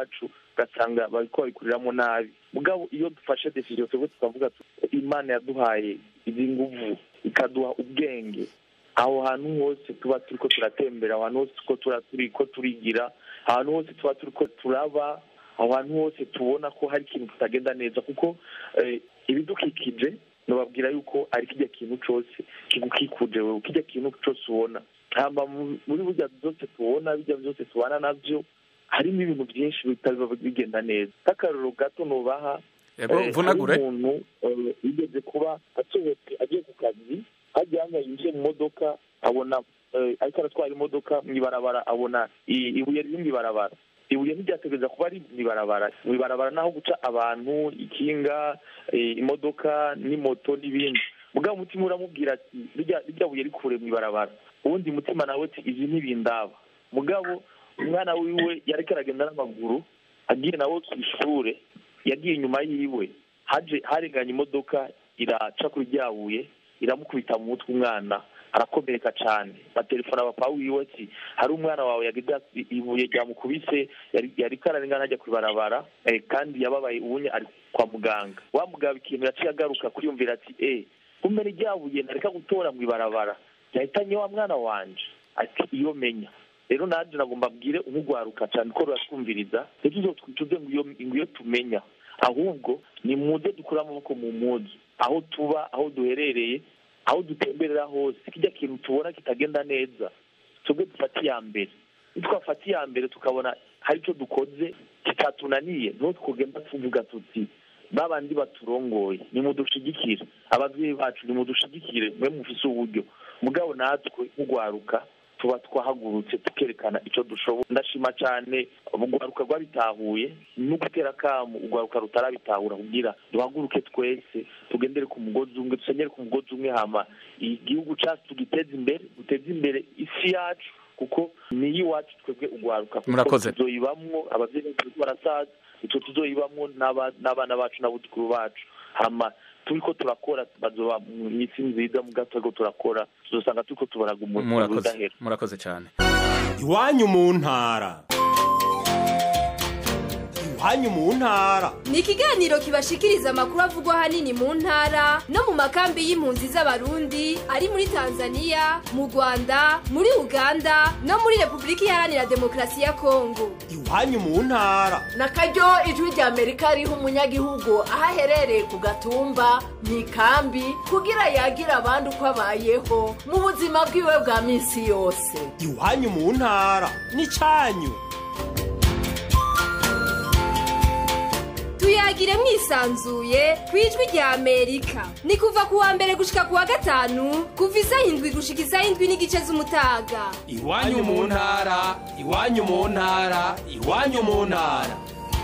ugasanga bariko babikuriramo nabi mugabo iyo dufashe decision twebwe tukavuga tuti imana yaduhaye izi nguvu ikaduha ubwenge aho hantu hose tuba turiko turatembera aho hantu hose tuko tura- turiko turigira ahantu hose tuba turiko turaba aho hantu hose tubona ko hari ikintu kitagenda neza kuko eh, ibidukikije nababwira yuko ari kijya kintu cose kigukikuje wewe kijya kintu cose ubona hamba mu- muri burya byose tubona bijya byose tubana navyo harimo ibintu byinshi bitaba bigenda neza nk'akarorero gato nubaha Yego, eh, vunagure. hari umuntu eh, yigeze kuba asohotse agiye ku kazi hajya hanya yinjiye mu modoka abona eh, ariko aratwara imodoka mu ibarabara abona i- ibuye riri mu ibarabara ibuye ntiryategereza kuba ari mu ibarabara mu ibarabara naho guca abantu ikinga eh, imodoka n'imoto n'ibindi mugabo umutima uramubwira ati "Rirya- rirya buye rikure mu ibarabara ubundi mutima nawe ati izi ntibindaba mugabo umwana wiwe yariko aragenda n'amaguru agiye nawe ku ishure yagiye inyuma yiwe haje harenganye imodoka iraca kuri rya buye iramukubita mu mutwe umwana arakomereka cyane batelefona papa wiwe ati hari umwana wawe yagize ati, ibuye ryamukubise yari- yariko ararengana ajya kwibarabara eh, kandi yababaye ubunye ari kwa muganga wa mugabo ikintu yaciye agaruka kwiyumvira ati eh kumbe ni rya buye nareka gutora mu ibarabara ryahitanye wa mwana wanje ati iyo menya rero nanjye nagomba mbwire umugwaruka cyane ko ruratwumviriza ntituzotwicuze ngo iyo ngo iyo tumenya ahubwo ni muze dukure amaboko mu muzi aho tuba aho duherereye aho dutemberera hose kijya kintu tubona kitagenda neza twebwe dufate iya mbere nitwafata iya mbere tukabona hari icyo dukoze kitatunaniye niho twogenda tuvuga tuti babandi baturongoye nimudushigikire ababyeyi bacu nimudushigikire mwe mufise uburyo mugabo natwe nk'ugwaruka tuba twahagurutse tukerekana icyo dushoboye ndashima cyane urwaruka rwabitahuye no gutera akamu urwaruka rutarabitahura kugira duhaguruke twese tugendere ku mugozi umwe dusenyere ku mugozi umwe hama igihugu cyacu tugiteze imbere duteze imbere isi yacu kuko niyo iwacu twebwe urwaruka kuko Murakoze. tuzoyibamwo ababyeyi bacu barasaza icyo tuzoyibamwo n'aba- n'abana bacu n'abuzukuru bacu hama turiko turakora bazoba mu isi nziza mu gato ariko turakora tuzosanga turiko tubaraga umuntu murakoze udahera murakoze cyane iwanyu mu ntara iwanyu mu ntara ni ikiganiro kibashikiriza amakuru avugwa ahanini mu ntara no mu makambi y'impunzi z'abarundi ari muri tanzania mu rwanda muri uganda no muri repubulika iharanira demokarasi ya kongo iwanyu mu ntara na karyo ijwi rya amerika riha umunyagihugu aho aherereye ku gatumba mu ikambi kugira yagire abandi uko abayeho mu buzima bwiwe bwa minsi yose iwanyu mu ntara n'icyanyu tuyagire mwisanzuye ku ijwi rya amerika ni kuva ku wa mbere gushika ku wa gatanu kuva isaha indwi gushika isaha indwi n'igice z'umutaga iwanyu mu ntara iwanyu mu ntara iwanyu mu ntara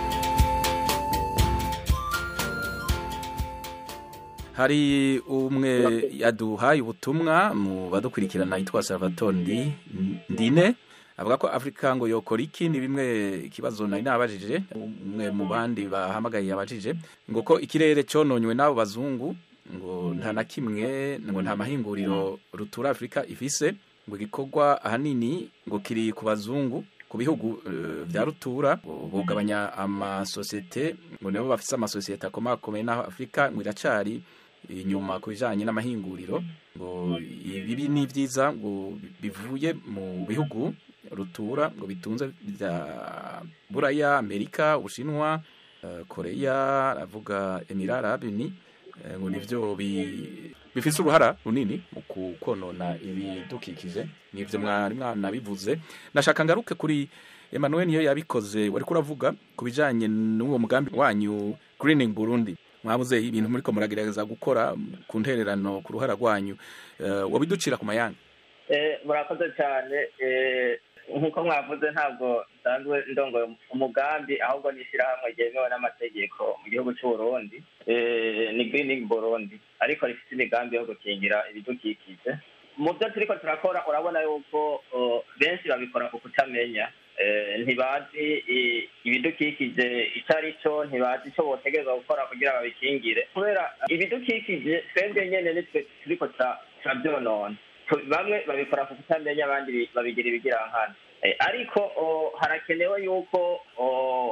hari umwe yaduhaye ubutumwa mu badukurikirana yitwa salvatore Ndi- ndine avuga ko afurika ngo yokora iki ni bimwe ikibazo nari nabajije umwe mu bandi bahamagaye yabajije ngo ko ikirere cyononywe n'abo bazungu ngo nta na kimwe ngo nta mahinguriro rutura afurika ifise ngo igikorwa ahanini ngo kiri ku bazungu ku bihugu eh, bya rutura ngo bugabanya amasosiyete ngo nibo bafise amasosiyete akomakomeye n'aho afurika ngo iracari inyuma ku bijanye n'amahinguriro ngo ibi ni byiza ngo bivuye mu bihugu rutura ngo bitunze bya buraya amerika ubushinwa eh, koreya aravuga emirara arabini ngo nivyo bi- bifise uruhara runini mu ku- konona ibidukikije nivyo mwari mwanabivuze nashaka ngaruke kuri Emmanuel niyo yabikoze wariko uravuga ku bijanye n'uwo mugambi wanyu greening Burundi mwabuze ibintu muriko muragerageza gukora ku ntererano ku ruhara rwanyu uh, wabiducira ku mayanga Eh, murakoze cyane eh, nk'uko mwavuze ntabwo nsanzwe ndongoye umugambi ahubwo ni ishyirahamwe ryemewe n'amategeko mu gihugu cy'u Burundi eh, ni greening Burundi ariko rifite imigambi yo gukingira ibidukikije mu byo turiko turakora urabona yuko oh, benshi babikora ku kutamenya eh, ntibazi i- ibidukikije icyo ari cyo ntibazi icyo botegereza gukora kugira babikingire kubera ibidukikije twebwe nyene nitwe turiko tura- turabyonona Tu- bamwe babikora ku kutamenya abandi bi- babigira ibigirankana Eh, ariko oh, harakenewe yuko oh,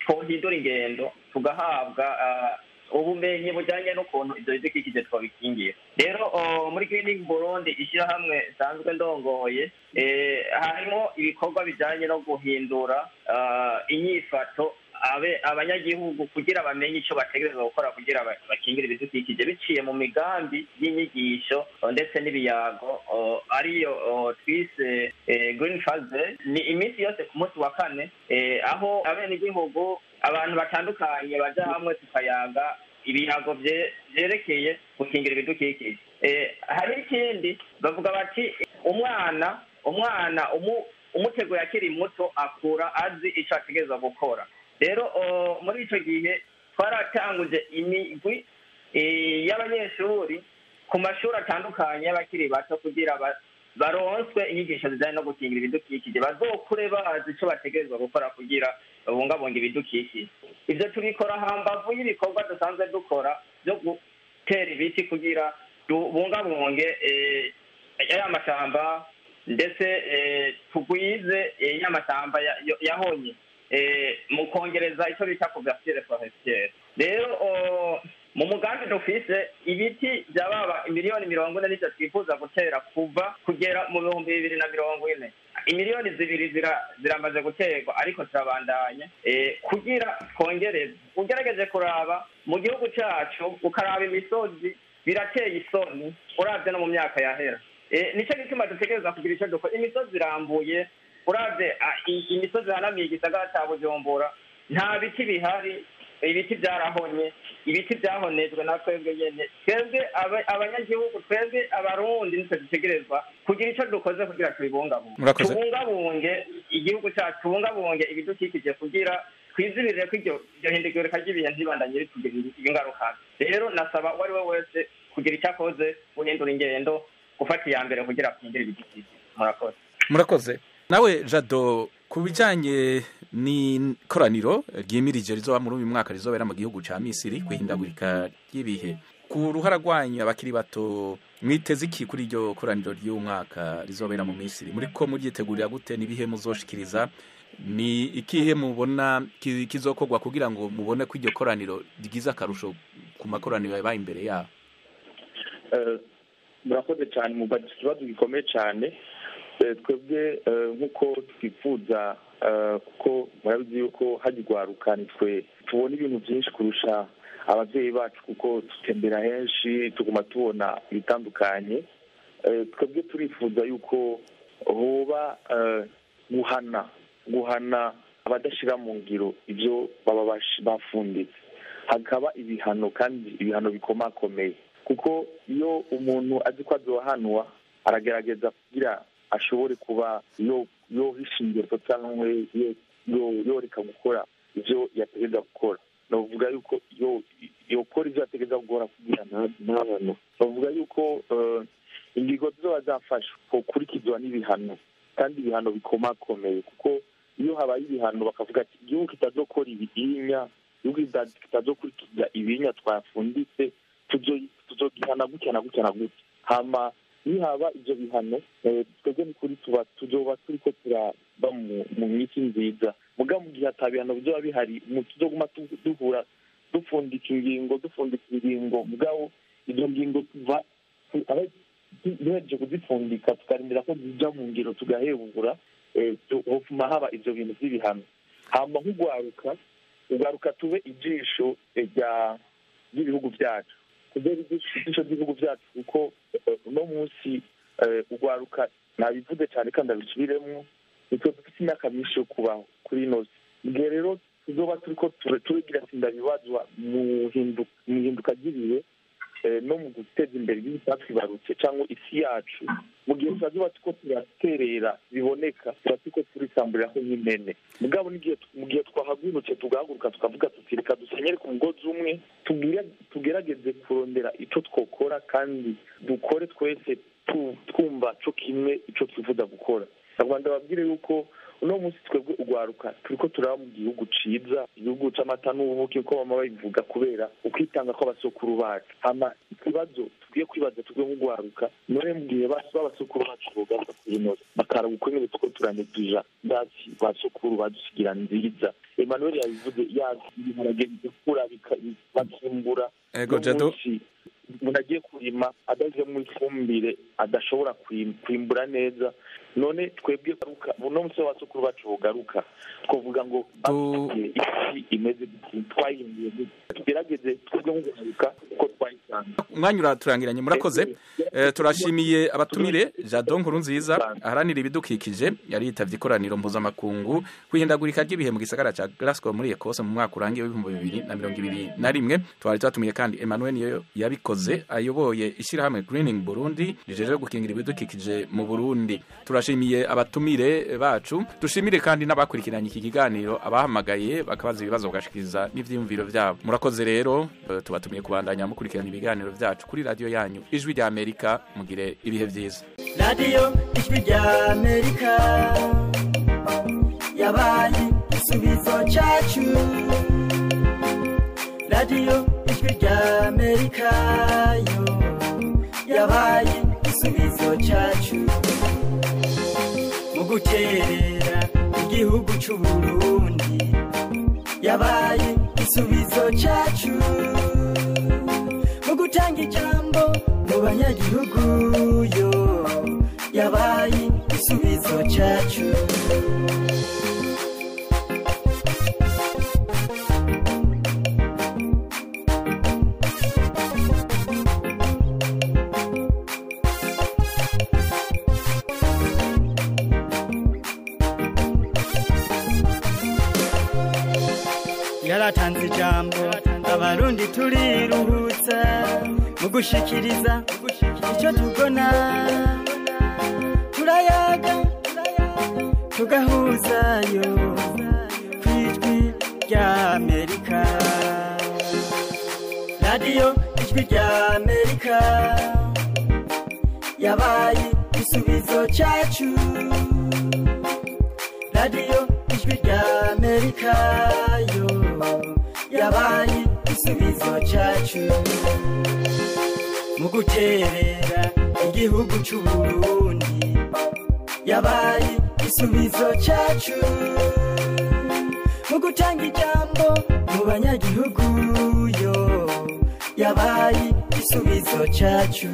twohindura ingendo tugahabwa ah, ubumenyi bujyanye n'ukuntu ibyo bidukikije twabikingira rero oh, muri greening burundi ishyirahamwe risanzwe ndongoye eh, harimo ibikorwa bijyanye no guhindura ah, inyifato abe abanyagihugu kugira bamenye icyo bategereza gukora kugira ba- bakingire ibidukikije biciye mu migambi y'inyigisho oh, ndetse n'ibiyago oh, ariyo oh, twise eh, green phase ni iminsi yose ku munsi wa kane eh, aho abenegihugu abantu batandukanye baja hamwe tukayaga ibiyago bye- vyerekeye gukingira ibidukikije Eh, hari ikindi bavuga bati umwana umwana umu- umuteguye akiri muto akura azi ico ategereza gukora rero oh, muri ico gihe twaratanguje imigwi eh, y'abanyeshuri ku mashuri atandukanye y'abakiri bato kugira ba- baronswe inyigisho zijyanye no gukingira ibidukikije bazokure bazi icyo bategerezwa gukora kugira babungabunga ibidukikije ibyo tubikora hambavu y'ibikorwa dusanzwe dukora byo gutera ibiti kugira tubungabunge eh, ya mashyamba ndetse eh, tugwize eh, ya mashyamba ya- yo- yahonye eh, mu kongereza icyo bita couverture forestiere rero oh, mu mugambi dufise ibiti byababa miliyoni mirongo ine n'icyo twifuza gutera kuva kugera mu bihumbi bibiri na mirongo ine imiliyoni zibiri zira- ziramaze guterwa ariko turabandanya eh, kugira twongereze ugerageje kuraba mu gihugu cyacu ukaraba imisozi birateye isoni urabye no mu myaka yahera Eh, nicyo gituma dutegereza kugira icyo dukora imisozi irambuye urabye ah, i- imisozi ihanamiye igisagara cya bujumbura nta biti bihari ibiti byarahonye ibiti byahonejwe na twebwe nyene twebwe aba- abanyagihugu twebwe abarundi nitwe dutegerezwa kugira icyo dukoze kugira tubibungabunge Murakoze. tubungabunge igihugu cyacu tubungabunge ibidukikije kugira twizibirire ko iryo iryo hindagurika ry'ibihe ntibandanye ritugira ingaruka rero nasaba uwo ari we wese kugira icyo akoze guhindura ingendo gufata iya mbere kugira akingire ibidukikije murakoze murakoze nawe jado ku bijyanye n'ikoraniro ryimirije rizoba muri uyu mwaka rizobera mu gihugu cya misiri ku ihindagurika ry'ibihe ku ruhara rwanyu abakiri bato mwiteze iki kuri iryo koraniro ry'uyu mwaka rizobera mu misiri muri ko muryitegurira gute n'ibihe muzoshikiriza ni ikihe mubona ki- kizokorwa kugira ngo mubone ko iryo koraniro rigize akarusho ku makoraniro yabaye imbere yabo Eh, murakoze cyane mubajije ikibazo gikomeye cyane Eh, twebwe eh, nk'uko twifuza eh, kuko murabizi yuko hajya urwaruka nitwe tubona ibintu byinshi kurusha ababyeyi bacu kuko dutembera henshi tuguma tubona ibitandukanye Eh, twebwe turifuza yuko hoba eh, guhana guhana abadashyira mu ngiro ibyo baba bash- bafunditse hakaba ibihano kandi ibihano bikomakomeye kuko iyo umuntu azi ko azohanwa aragerageza kugira ashobore kuba yo yohisha ingero cyangwa yo- yo- yoreka gukora ibyo yategereza gukora navuga yuko yo yokora ibyo yategereza gukora kugira nta- ntahanwe bavuga yuko eh, ingingo zizoba zafashwe gukurikizwa n'ibihano kandi ibihano bikomakomeye kuko iyo habaye ibihano bakavuga ati igihugu kitazokora ibihinya igihugu kita- kitazokurikiza ibihinya twafunditse tuzo- tuzogihana gutya na gutya na gutya hama nihaba ibyo bihano eh, twebwe ni kuri tuba tuzoba turiko turaba mu- mu minsi nziza muga mu gihe ata bihano bizoba bihari mu tuzoguma tu- duhura dupfundika ingingo dupfundika ingingo mugabo izo ngingo tuva tu- aho tu- duhereje kuzipfundika tukarindira ko zija mu ngiro tugahebura eh, tu- hofuma haba ivyo bintu vy'ibihano hama nk'ugwaruka ugaruka tube ijisho eh, rya ry'ibihugu byacu kubera ijisho ry'ibihugu byacu kuko eh, uno munsi eh, ugwaruka nabivuze cyane kandi abisubiremo nitwe dufite imyaka myinshi yo kubaho kuri ino si igihe rero tuzoba turiko ture- turegira tsinda bibazwa mu hindu- mu ihinduka ry'ibihe eh, no mu guteza imbere igihugu cyatwibarutse cyangwa isi yacu mu gihe turazoba turiko turaterera biboneka tuba turiko turisamburiraho nk'impene mugabo n'igihe mu gihe twahagurutse tugahaguruka tukavuga tuti reka dusenyere ku mugozi umwe tugire- tugerageze kurondera ico twokora kandi dukore twese tu- twumva co kimwe ico twifuza gukora nyarwanda babwire yuko uno munsi twebwe ugwaruka turiko turaba mu gihugu ciza igihugu c'amata n'ubuki uko bama babivuga kubera ukwitanga kw'abasokuru bacu hama ikibazo tugiye kwibaza tugwe nk'ugwaruka none mu gihe babasukuru bacu bogaruka kuyinoza bakaraba uko nyene tuko turanegija ndasi basukuru badusigira nziza emmanuel yabivuze yabiharage bigakura bakimbura Ego, Jado. umuntu agiye kurima adazemo ifumbire adashobora kwim- kwimbura neza none twebwe garuka uno musi wasukuru bacu bogaruka twavuga ngo basigaye isi imeze gute twayimbuye gute tugerageze twebwe nk'uguharuka uko twayisanga umwanya uraturangiranye murakoze Eh, turashimiye abatumire jado nkuru nziza aharanira ibidukikije yari yitavye ikoraniro mpuzamakungu kwihindagurika ry'ibihe mu gisagara ca glasgow muri ekose mu mwaka urangiye w'ibihumbi bibiri na mirongo ibiri na rimwe twari twatumiye kandi emmanuel niyo yabikoze ayoboye ishyirahamwe greening burundi rijeje gukingira ibidukikije mu burundi turashimiye abatumire bacu dushimire kandi n'abakurikiranye iki kiganiro abahamagaye bakabaza ibibazo bagashikiriza n'ivyiyumviro vyabo murakoze rero eh, tubatumiye kubandanya mukurikirana ibiganiro vyacu kuri radiyo yanyu ijwi rya amerika mugire ibihe vyiza radiyo ijwi rya amerika yabaye igisubizo cyacu radiyo ijwi rya amerika yo yabaye igisubizo cyacu mu guterera igihugu cy'u burundi yabaye igisubizo cyacu mu gutanga ijambo mu banyagihugu yo yabaye igisubizo cyacu yaratanze ijambo abarundi turiruhutsa mu gushikiriza icyo tubona turayaga tugahuzayo ku ijwi rya amerika radiyo ijwi rya amerika yabaye igisubizo cyacu radiyo ijwi rya amerika yo yabaye igisubizo cyacu mu guterera igihugu cy'u burundi yabaye igisubizo cyacu mu gutanga ijambo mu banyagihugu yo yabaye igisubizo cyacu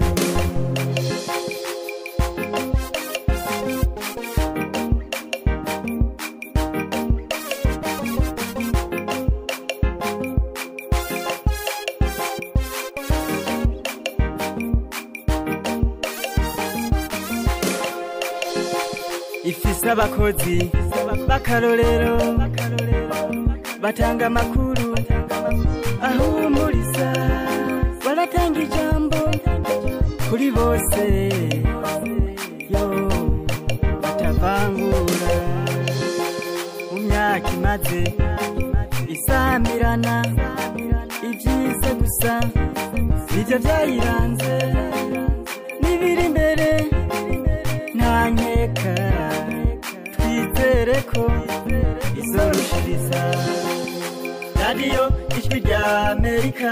ifise abakozi b'akarorero batanga amakuru ahumuriza baratanga ijambo kuri bose yo batavangura mu myaka imaze isamirana ibyiza gusa nibyo byayiranze n'ibiri imbere nta nkeka twizere ko izorushiriza radiyo ijwi rya amerika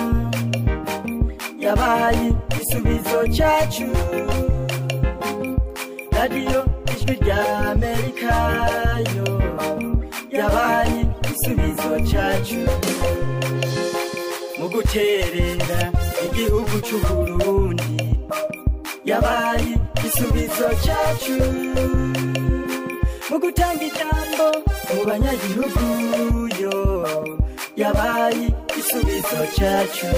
yabaye igisubizo cyacu radiyo ijwi rya amerika yo yabaye igisubizo cyacu mu guterera igihugu cy'u burundi yabaye igisubizo cyacu mu gutanga ijambo mu banyagihugu yo yabaye igisubizo cyacu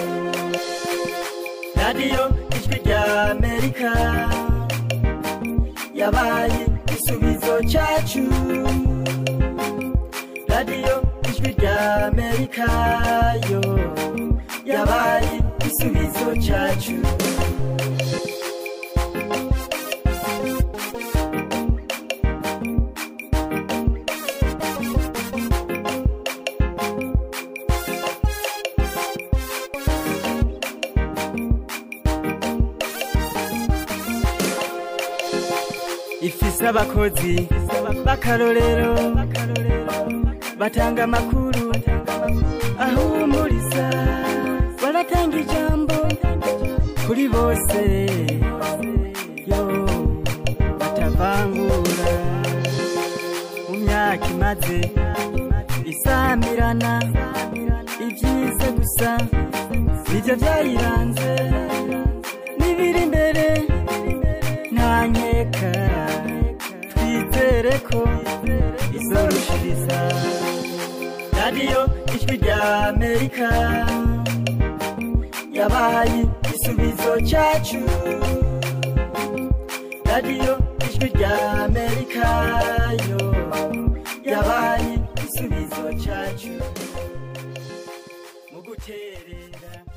radiyo ijwi rya amerika yabaye igisubizo cyacu radiyo ijwi rya amerika yo yabaye igisubizo cyacu ifise abakozi b'akarorero batanga amakuru ahumuriza baratanga ijambo kuri bose yo batavangura mu myaka imaze isamirana ibyiza gusa nibyo byayiranze n'ibiri imbere nta nkeka twizere ko izorushiriza radiyo ijwi rya amerika yabaye igisubizo cyacu radiyo ijwi rya amerika yo yabaye igisubizo cyacu mu guterera